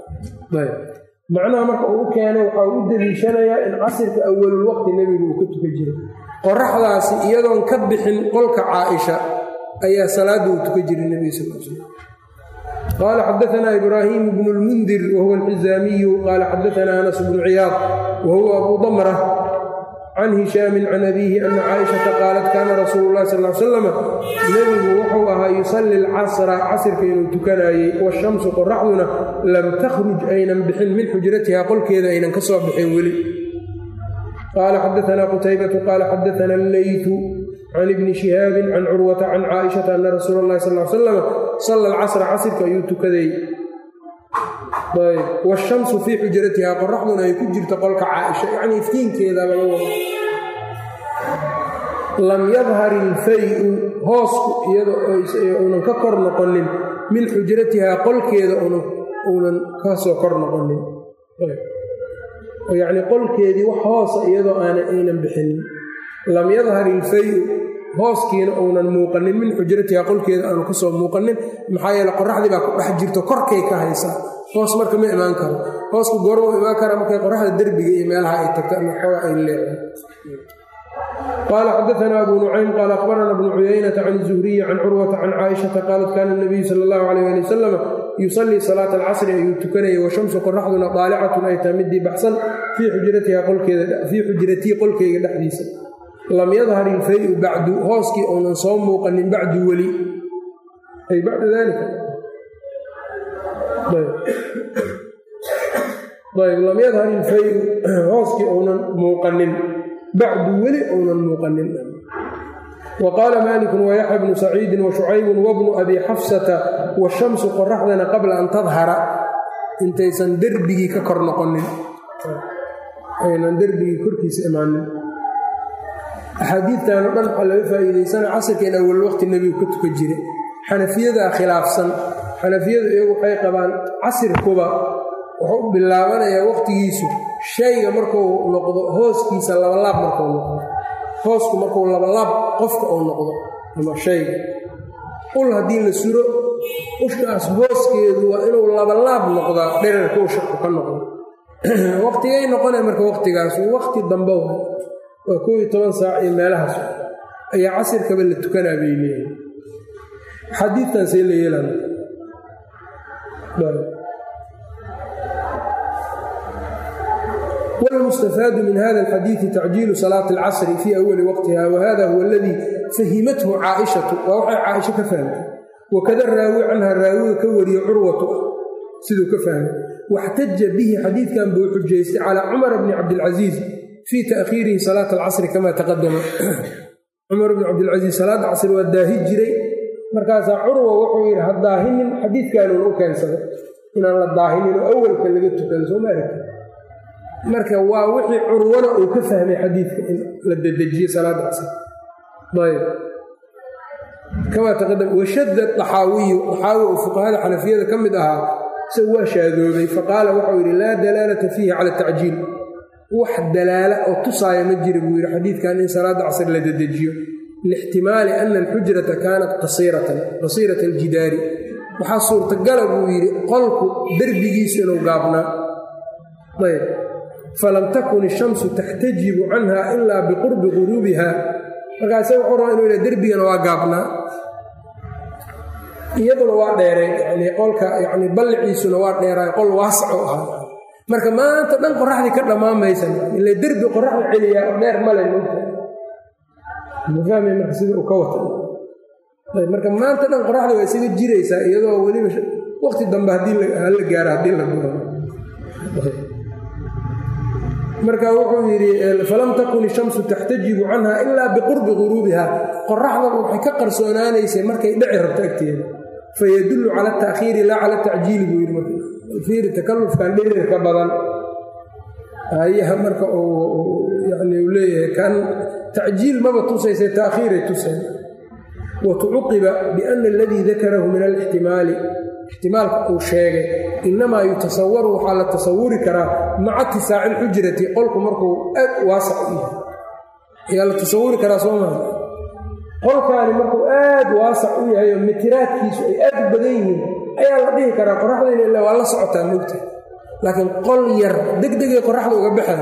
macnaha marka uu u keenay waxaa u deliishanayaa in casirka awalul waqti nebigu uu ka tukan jiray qoraxdaasi iyadoon ka bixin qolka caaisha ayaa salaadda uu tukan jiray nebiga sal l slam qaala xadaanaa ibraahiim bnu lmundir wahuwa alxizaamiyu qaala xadaanaa anas bnu ciyaad wahuwa abuu damra can hishaamin can abiihi ana caaishata qaalat kaana rasuulu llahi sal l salam nebigu wuxuu ahaa yusalli alcasra casirka inuu tukanaayey washamsu qoraxduna lam takhruj aynan bixin min xujratiha qolkeeda aynan ka soo bixin weli qaala xadaanaa qutaybatu qaala xadaana alleytu can ibni shihaabin can curwata can caaishata ana rasuula اllahi sal salam salla alcasra casirka ayuu tukaday wshamsu fii xujratiha qoraxduna ay ku jirto qolka caaisha yacni iftiinkeeda laga wado lam yadhar ilfayu hoosku iyada uunan ka kor noqonin min xujratihaa qolkeeda uunan ka soo kor noqonin yacni qolkeedii wax hoosa iyadoo aana aynan bixinin lam yadhar ilfayu hooskiina uunan muuqanin min xujratihaa qolkeeda aanu ka soo muuqanin maxaa yeele qoraxdii baa ku dhex jirto korkay ka haysaa hoos marka ma imaan karo hoosku goormau imaan kara markay qoraxda derbiga iyo meelaha ay tagto ama xooga ay leedahay qaala xadaanaa abu nucaym qaala akhbarana bnu cuyaynata can zuhriyi can curwata can caaishata qaalat kaana nabiyu sala allahu calayh ali wasalam yusallii salaata alcasri ayuu tukanayay washamsu qoraxduna daalicatun ay tahay midii baxsan fii xujratiha qolkeedafii xujratii qolkeyga dhexdiisa lam yadhar ilfayu bacdu hooskii uunan soo muuqanin bacdu weli ay bacda dalika ayb lam yadhar ilfayu hooskii uunan muuqanin bacdu weli uunan muuqanin wa qaala maalikun wayaxya bnu saciidin wa shucaybun wabnu abi xafsata washamsu qoraxdana qabla an tadhara intaysan derbigii ka kor noqonin aynan derbigii korkiisa imaanin axaadiidtan o dhan waxaa laga faa'iidaysana casirka in awal waqti nebigu ka tukan jiray xanafiyadaa khilaafsan xanafiyadu iyagu waxay qabaan casirkuba wuxuu u bilaabanayaa waqtigiisu shayga markuu noqdo hooskiisa labalaab markuu noqdo hoosku markuu labalaab qofka uu noqdo ama shayga ul haddii la suro ushkaas hooskeedu waa inuu labalaab noqdaa dherarka ushaku ka noqdo waqtigay noqonaya marka waqtigaas waqti dambe waa koob iyo toban saac iyo meelahaas ayaa casirkaba la tukanaa bay leeyihin xadiidtan see la yeelan wاlmustafaadu min hada alxadiidi tacjiilu salaati اlcasri fii awali waqtiha wahada huwa aladii fahimathu caaishatu waa waxay caaisho ka fahmtay wakada raawi canha raawiga ka wariye curwatu siduu ka fahmay waxtaja bihi xadiidkan buu xujaystay calaa cumara bni cabdilcasiis fii ta'khiirihi salaata alcasri kamaa taqadama cumar bn cabdilcasiis salaada casri waa daahi jiray markaasaa curwa wuxuu yidhi ha daahinin xadiidkaanuun u keensaday inaan la daahinin oo awalka laga tukado soo ma aragti marka waa wixii curwana uu ka fahmay xadiidka in la dedejiye salaada casri ayb kamaa taqadama washadda daxaawiyu daxaawi oo fuqahada xanafiyada ka mid ahaa isagu waa shaadoobay faqaala waxau yidhi laa dalaalata fiihi cala tacjiil wax dalaala oo tusaaya ma jira buu yidhi xadiidkan in salaada casr la dedejiyo lixtimaali ana alxujrata kaanat qasiiratan qasiirata aljidaari waxaa suurtagala buu yidhi qolku derbigiisu inuu gaabnaa ayb falam takun ishamsu taxtajibu canha ilaa biqurbi guruubiha markaase wuxuu rabaa inuu yidha derbigana waa gaabnaa iyaduna waa dheeray yani qolka yani balliciisuna waa dheeraay qol waasac oo ahaa marka maanta dhan qoraxdii ka dhammaan maysan ile derbi qoraxda celiyaa oo dheer male mogta mafahmay marka sida uu ka wata marka maanta dhan qoraxda waa isaga jiraysaa iyadoo weliba waqti dambe haddii hala gaaro haddii la guro marka wuxuu yidhi falam takun ishamsu taxtajibu canha ilaa biqurbi guruubiha qoraxdaba waxay ka qarsoonaanaysay markay dhici rabto agteeda fayadullu cala ataakhiiri laa cala tacjiili buu yidhi fiiri takalufkan dhirirka badan ayaha marka yani uu leeyahay kan tacjiil maba tusaysa taakhiiray tusay wa tucuqiba biana aladii dakarahu min alixtimaali ixtimaalka uu sheegay inamaa yutasawaru waxaa la tasawuri karaa maca tisaaci ilxujrati qolku markuu aad waasac u yahay ayaa la tasawuri karaa soo maa qolkaani markuu aad waasac u yahay oo mitiraadkiisu ay aad u badan yihiin ayaa la dhihi karaa qoraxdayna ila waa la socotaa mogta laakiin qol yar degdegay qoraxda uga baxaan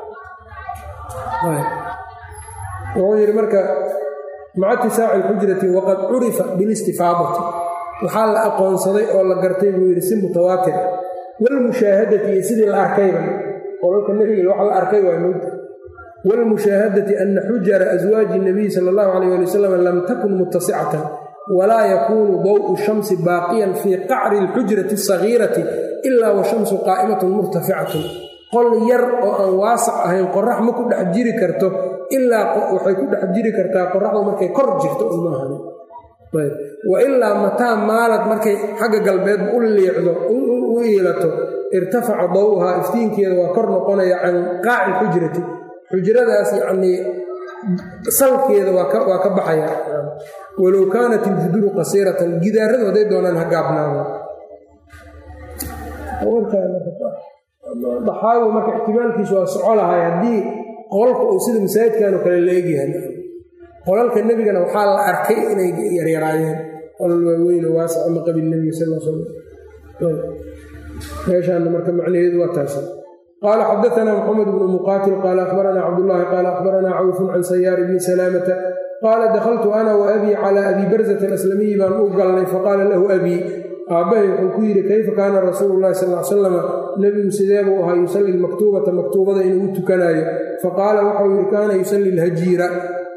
wuxuu yidhi marka maca tisaaci ilxujrati waqad curifa bilistifaadati waxaa la aqoonsaday oo la gartay buu yidhi si mutawaatir walmushaahadati iyo sidii la arkayba qolalka nebiga wax la arkay waa mogta waalmushaahadati ana xujara aswaaji nabiyi sala allahu calayh ali wasalam lam takun mutasicatan walaa yakuunu daw'u shamsi baaqiyan fii qacri alxujrati asagiirati ilaa washamsu qaa'imatun murtaficatun qol yar oo aan waasac ahayn qorax ma ku dhex jiri karto ilaa waxay ku dhex jiri kartaa qoraxdu markay kor jirto umaahan wa ilaa mataa maalad markay xagga galbeed u liicdo u iilato irtafaca daw'uhaa iftiinkeeda waa kor noqonaya can qaaci alxujrati xujradaas yacnii salkeeda waa ka baxaya walow kaanat iljuduru qasiiratan gidaaradu hadday doonaan ha gaabnaado daxaawi marka ixtimaalkiisu waa soco lahay haddii qolka uu sida masaajidkanoo kale la egyahay qolalka nebigana waxaa la arkay inay yaryaraayeen qolal waaweyno waasac ama qabil nebiga sal sl meeshaana marka macnaheedu waa taasa qaala xadaana maxamed bnu muqaatil qaala akhbaranaa cabdullaahi qaala akhbaranaa cawfun can sayaar bni salaamata qaala dakhaltu ana wa abii calaa abii barzata alaslamiyi baan u galnay faqaala lahu abii aabbahay wuxuu ku yidhi kayfa kaana rasuulu llahi sal l salama nebigu sidee buu ahaa yusalli lmaktuubata maktuubada inuu u tukanaayo faqaala waxau yidhi kaana yusalli lhajiira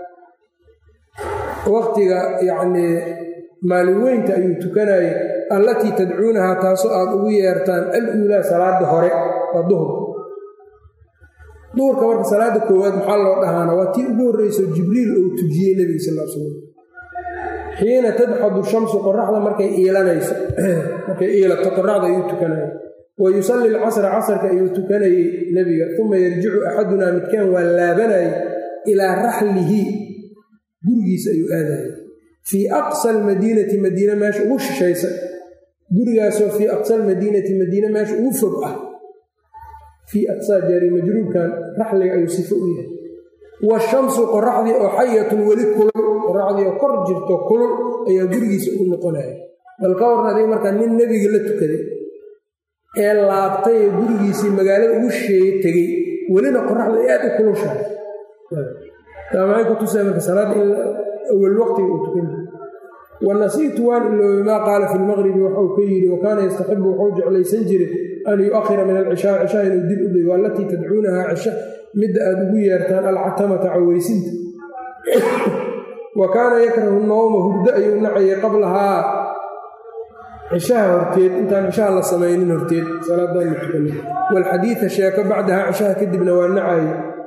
waqtiga yacnii maalin weynta ayuu tukanaayey allatii tadcuunahaa taasoo aad ugu yeertaan al-uulaa salaada hore waa duhur duhurka marka salaada koowaad maxaa loo dhahaana waa tii ugu horreyso jibriil uu tujiyey nebiga sal l slam xiina tadxadu shamsu qoraxda markay iilanayso markay iilato qoraxda ayuu tukanaya wa yusalli alcasra casarka ayuu tukanayey nebiga uma yarjicu axadunaa midkaan waa laabanayay ilaa raxlihi gurigiisa ayuu aadaya fii aqsa almadiinati madiine meesha ugu shishaysa gurigaasoo fii aqsa almadiinati madiine meesha ugu fog ah fii aqsaa jaari majruurkan raxliga ayuu sifo u yahay washamsu qoraxdii oo xayatun weli kulul qoraxdii oo kor jirto kulul ayaa gurigiisa ugu noqonaya bal ka warna adiga markaa nin nebiga la tukaday ee laabtay ee gurigiisii magaalada ugu shisheeye tegey welina qoraxda ay aad u kulushahay taa maxay ku tusaa marka salaadda in awal waqtiga uu tukan jiro wanasiitu waan iloobay maa qaala fi lmaqribi waxau ka yidhi wa kaana yastaxibu wuxuu jeclaysan jiray an yu'akhira min alcishaa cishaa inuu dib u dhigo allatii tadcuunahaa cisha midda aad ugu yeertaan alcatamata caweysinta wa kaana yakrahu nowma hurdo ayuu nacayay qablahaa cishaha horteed intaan cishaha la samaynin horteed salaadan la tukana waalxadiida sheeko bacdahaa cishaha kadibna waa nacaye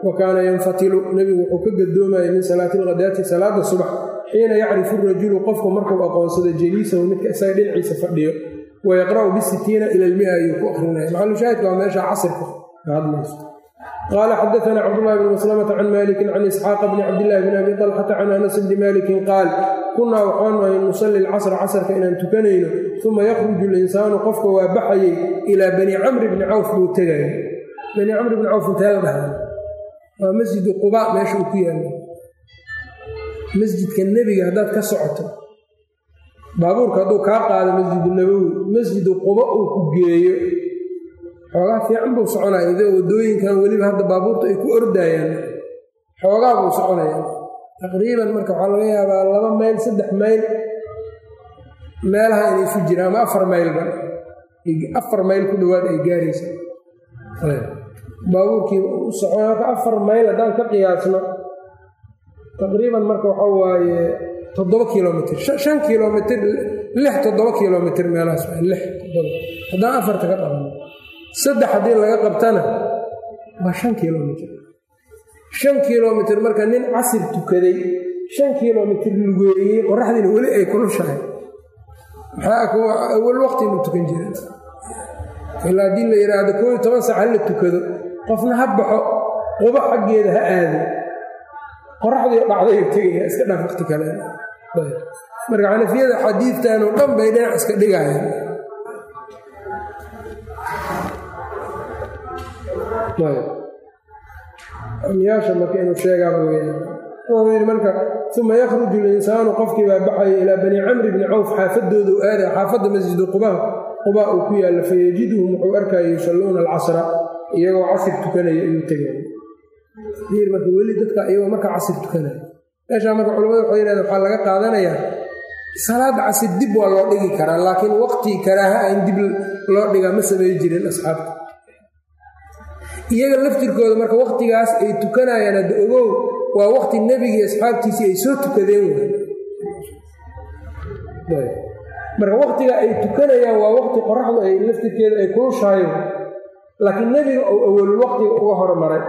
wa kaana yanfatilu nebigu wuxuu ka gadoomayay min salaati alkhadaati salaada subax xiina yacrifu rajulu qofku markuu aqoonsado jaliisahu midka isaga dhinaciisa fadhiyo wa yaqra'u bisitiina ila almia ayuu ku akrinaya maxalushaahidka waa meesha casirka ka hadlayso qaala xadaana cabdullahi bn maslamata can malikin can isxaaqa bni cabdillahi bn abi talxata can anas bni malikin qaal kunnaa waxaanu ahay nusalli alcasra casrka inaan tukanayno uma yakhruju linsaanu qofka waa baxayay ilaa bani camri bni cawf buu tegaya bani camri bni cawf intee la dhahaa waa masjidu quba meesha uu ku yaalla masjidka nebiga haddaad ka socoto baabuurka hadduu kaa qaado masjidu nabowi masjidu quba uu ku geeyo xoogaa fiican buu soconaya idoo waddooyinkan weliba hadda baabuurta ay ku ordayaan xoogaa buu soconaya taqriiban marka waxaa laga yaabaa laba mayl saddex mayl meelaha inay isu jiraan ama afar maylba afar mayl ku dhowaad ay gaaraysa baabuurkii u socon marka afar mayl haddaan ka qiyaasno taqriiban marka waxa waaye toddoba kilomitr shan kilomitr lix toddoba kilomitr meelahaas lix toddoba haddaan afarta ka qaban saddex haddii laga qabtana waa shan kilomitr shan kilomitr marka nin casir tukaday shan kilomitr lugeeyey qoraxdiina weli ay kulushahay maxaa waqti mu tukan jira ilaa haddii la yidhaahdo koo iyo toban sac hala tukado qofna ha baxo quba xaggeeda ha aado qoraxdii dhacdayu tegaya iska dhaaf waqti kale marka xanafiyada xadiidtan oo dhan bay dhinac iska dhigayaan amyaasha marka inuu sheegaaba laga yaaba wuxuu yidhi marka uma yakhruju linsaanu qofkii baa baxaya ilaa bani camri bni cawf xaafadoodu aada xaafadda masjidu quba quba uu ku yaalla fayajiduhum wuxuu arkaya yusalluuna alcasra iyagoo casir tukanaya ayuu tegaya yir marka weli dadka iyagoo markaa casir tukanaya meeshaa marka culamada waxay yidhahdeen waxaa laga qaadanayaa salaada casir dib waa loo dhigi karaa laakiin waqti karaaha aan dib loo dhigaa ma samey jirin asxaabta iyaga laftirkooda marka waqtigaas ay tukanayaan hadda ogow waa waqti nebigii asxaabtiisii ay soo tukadeen way marka waqtiga ay tukanayaan waa waqti qoraxdu ay laftirkeeda ay kulushahayo laakiin nebiga ou awalul waqtiga uga hormaray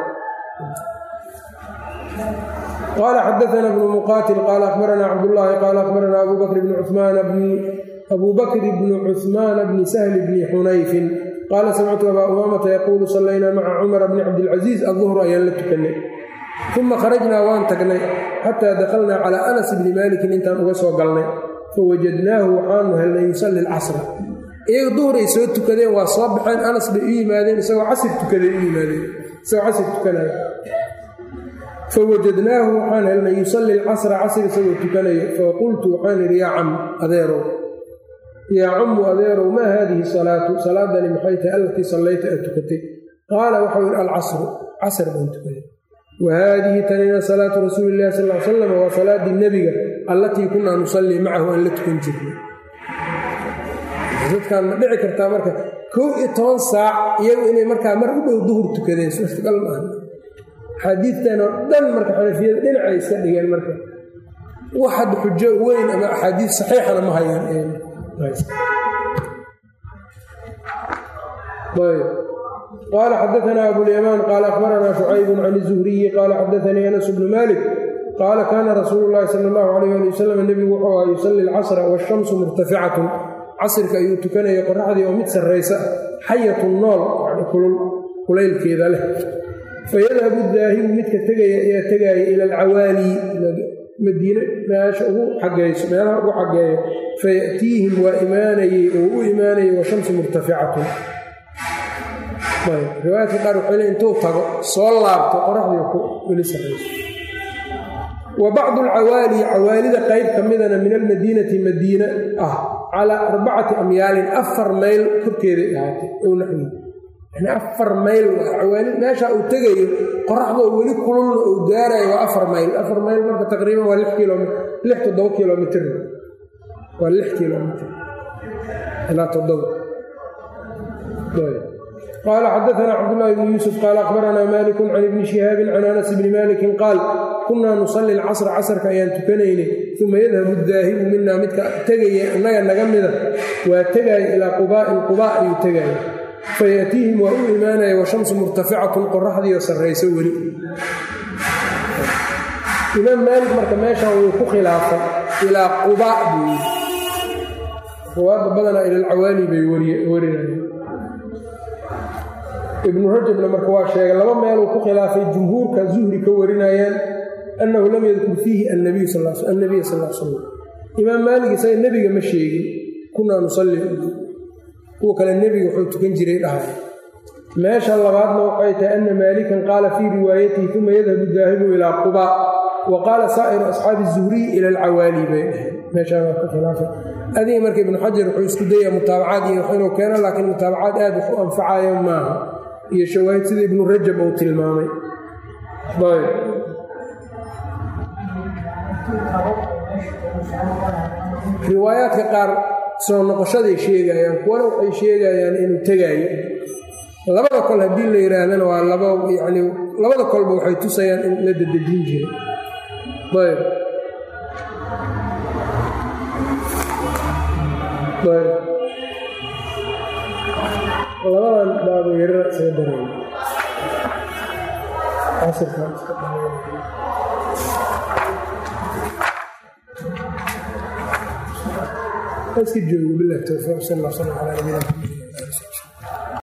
qaala xadaana bnu muqaatil qaala akhbaranaa cabdullaahi qaala akhbaranaa abu bakr bni cumaan bni abu bakri bni cuhmaana bni sahli bni xunayfin qaala samictu abaa umaamata yaquulu sallaynaa maca cumara bni cabdilcasiis adduhru ayaan la tukannay uma kharajnaa waan tagnay xataa dakhalnaa calaa anas bni maalikin intaan uga soo galnay fawajadnaahu waxaanu helnay yusalli alcasra iyaga duhuray soo tukadeen waa soo baxeen anas bay u yimaadeen isagoo casir tukaday u yimaadeen isagoo casir tukanaya fawajadnaahu waxaan helnay yusalli alcasra casr isagoo tukanayo faqultu waxaan idhi yaa cam adeerow yaa cammu adeerow maa haadihi salaatu salaadani maxay tahay allatii sallayta aad tukatay qaala waxau yidhi alcasru casr baan tukaday wa haadihi tanina salaatu rasuuli illahi sal l salam waa salaaddii nebiga allatii kunaa nusallii macahu aan la tukan jirnay dadkaan ma dhici kartaa marka kow iyo toban saac iyagu inay markaa mar u dhow duhur tukadeen suurtagal maaha axaadiidtan oo dhan marka xanafiyada dhinacay iska dhigeen marka wax hadda xujo weyn ama axaadiid saxiixana ma hayaan qaala xadaanaa abulyamaan qaala akhbaranaa shucaybun can izuhriyi qaala xadaanii anas bnu malik qaala kaana rasuulu llaahi sala allahu alayh ali wasalam nebigu wuxuu ahaa yusalli alcasra waashamsu murtaficatun casirka ayuu tukanaya qoraxdii oo mid sarraysa xayatun nool yani kulul kulaylkeeda leh fayadhabu daahibu midka tegaya ayaa tegaaya ila alcawaali madiine meesha ugu xageyso meelaha ugu xageeyo faya'tiihim waa imaanayey oo u imaanayay washamsu murtaficatun riwaayadka qaar waxay le intuu tago soo laabto qoraxdii ku weli sarrayso wa bacdu alcawaali cawaalida qayb ka midana min almadiinati madiina ah calaa arbacati amyaalin afar mayl korkeeday ahaatay ow naxwi yani afar mayl cawaali meesha uu tegayo qoraxdoo weli kululna uu gaarayo waa afar mayl afar mayl marka taqriiban waa lix kilomit lix toddoba kilomitr waa lix kilomitr ilaa toddoba qaala xadaanaa cabdullaahi bni yuusuf qaala akhbaranaa malikun can ibni shihaabin can anas bni malikin qaal kunnaa nusalli alcasra casrka ayaan tukanaynay uma yadhabu daahibu minaa midka tegaya innaga naga mida waa tegaaya ilaa qubaa'in qubaa ayuu tegaaya fayaatiihim waa u imaanaya washamsu murtaficatun qoraxdiioo sarrayso weli imaam maalik marka meeshan wuu ku khilaafay ilaa quba buu yidhi ruwaadda badanaa ilalcawaali bay warinayeen ibnu rajabna marka waa sheegay laba meeluu ku khilaafay jumhuurka zuhri ka warinayaan annahu lam yadkur fiihi annabiy annabiya sal l slam imaam maalik isaga nebiga ma sheegin kunaa nusalli kuwa kale nebiga wuxuu tukan jiray dhahay meesha labaadna waxay tahay ana maalikan qaala fii riwaayatihi uma yadhabu daahibu ilaa quba wa qaala saa'iru asxaabi zuhriy ila alcawaali bay dhahay meeshaa waa ka khilaafay adiga marka ibnu xajar wuxuu isku dayaa mutaabacaad iyo inuu keeno laakiin mutaabacaad aad wax u anfacayo maaha iyo shawaahid sida ibnu rajab uu tilmaamay ayb riwaayaadka qaar soo noqoshaday sheegayaan kuwana waxay sheegayaan inuu tegaayo labada kol haddii la yidhaahdana waa laba yacni labada kolba waxay tusayaan in la dedejin jiro ayb ayb labadan baabo yarara isaga dareey casirkan iska dareey iska joogo bilah towfiiq sal allah sala ala nabina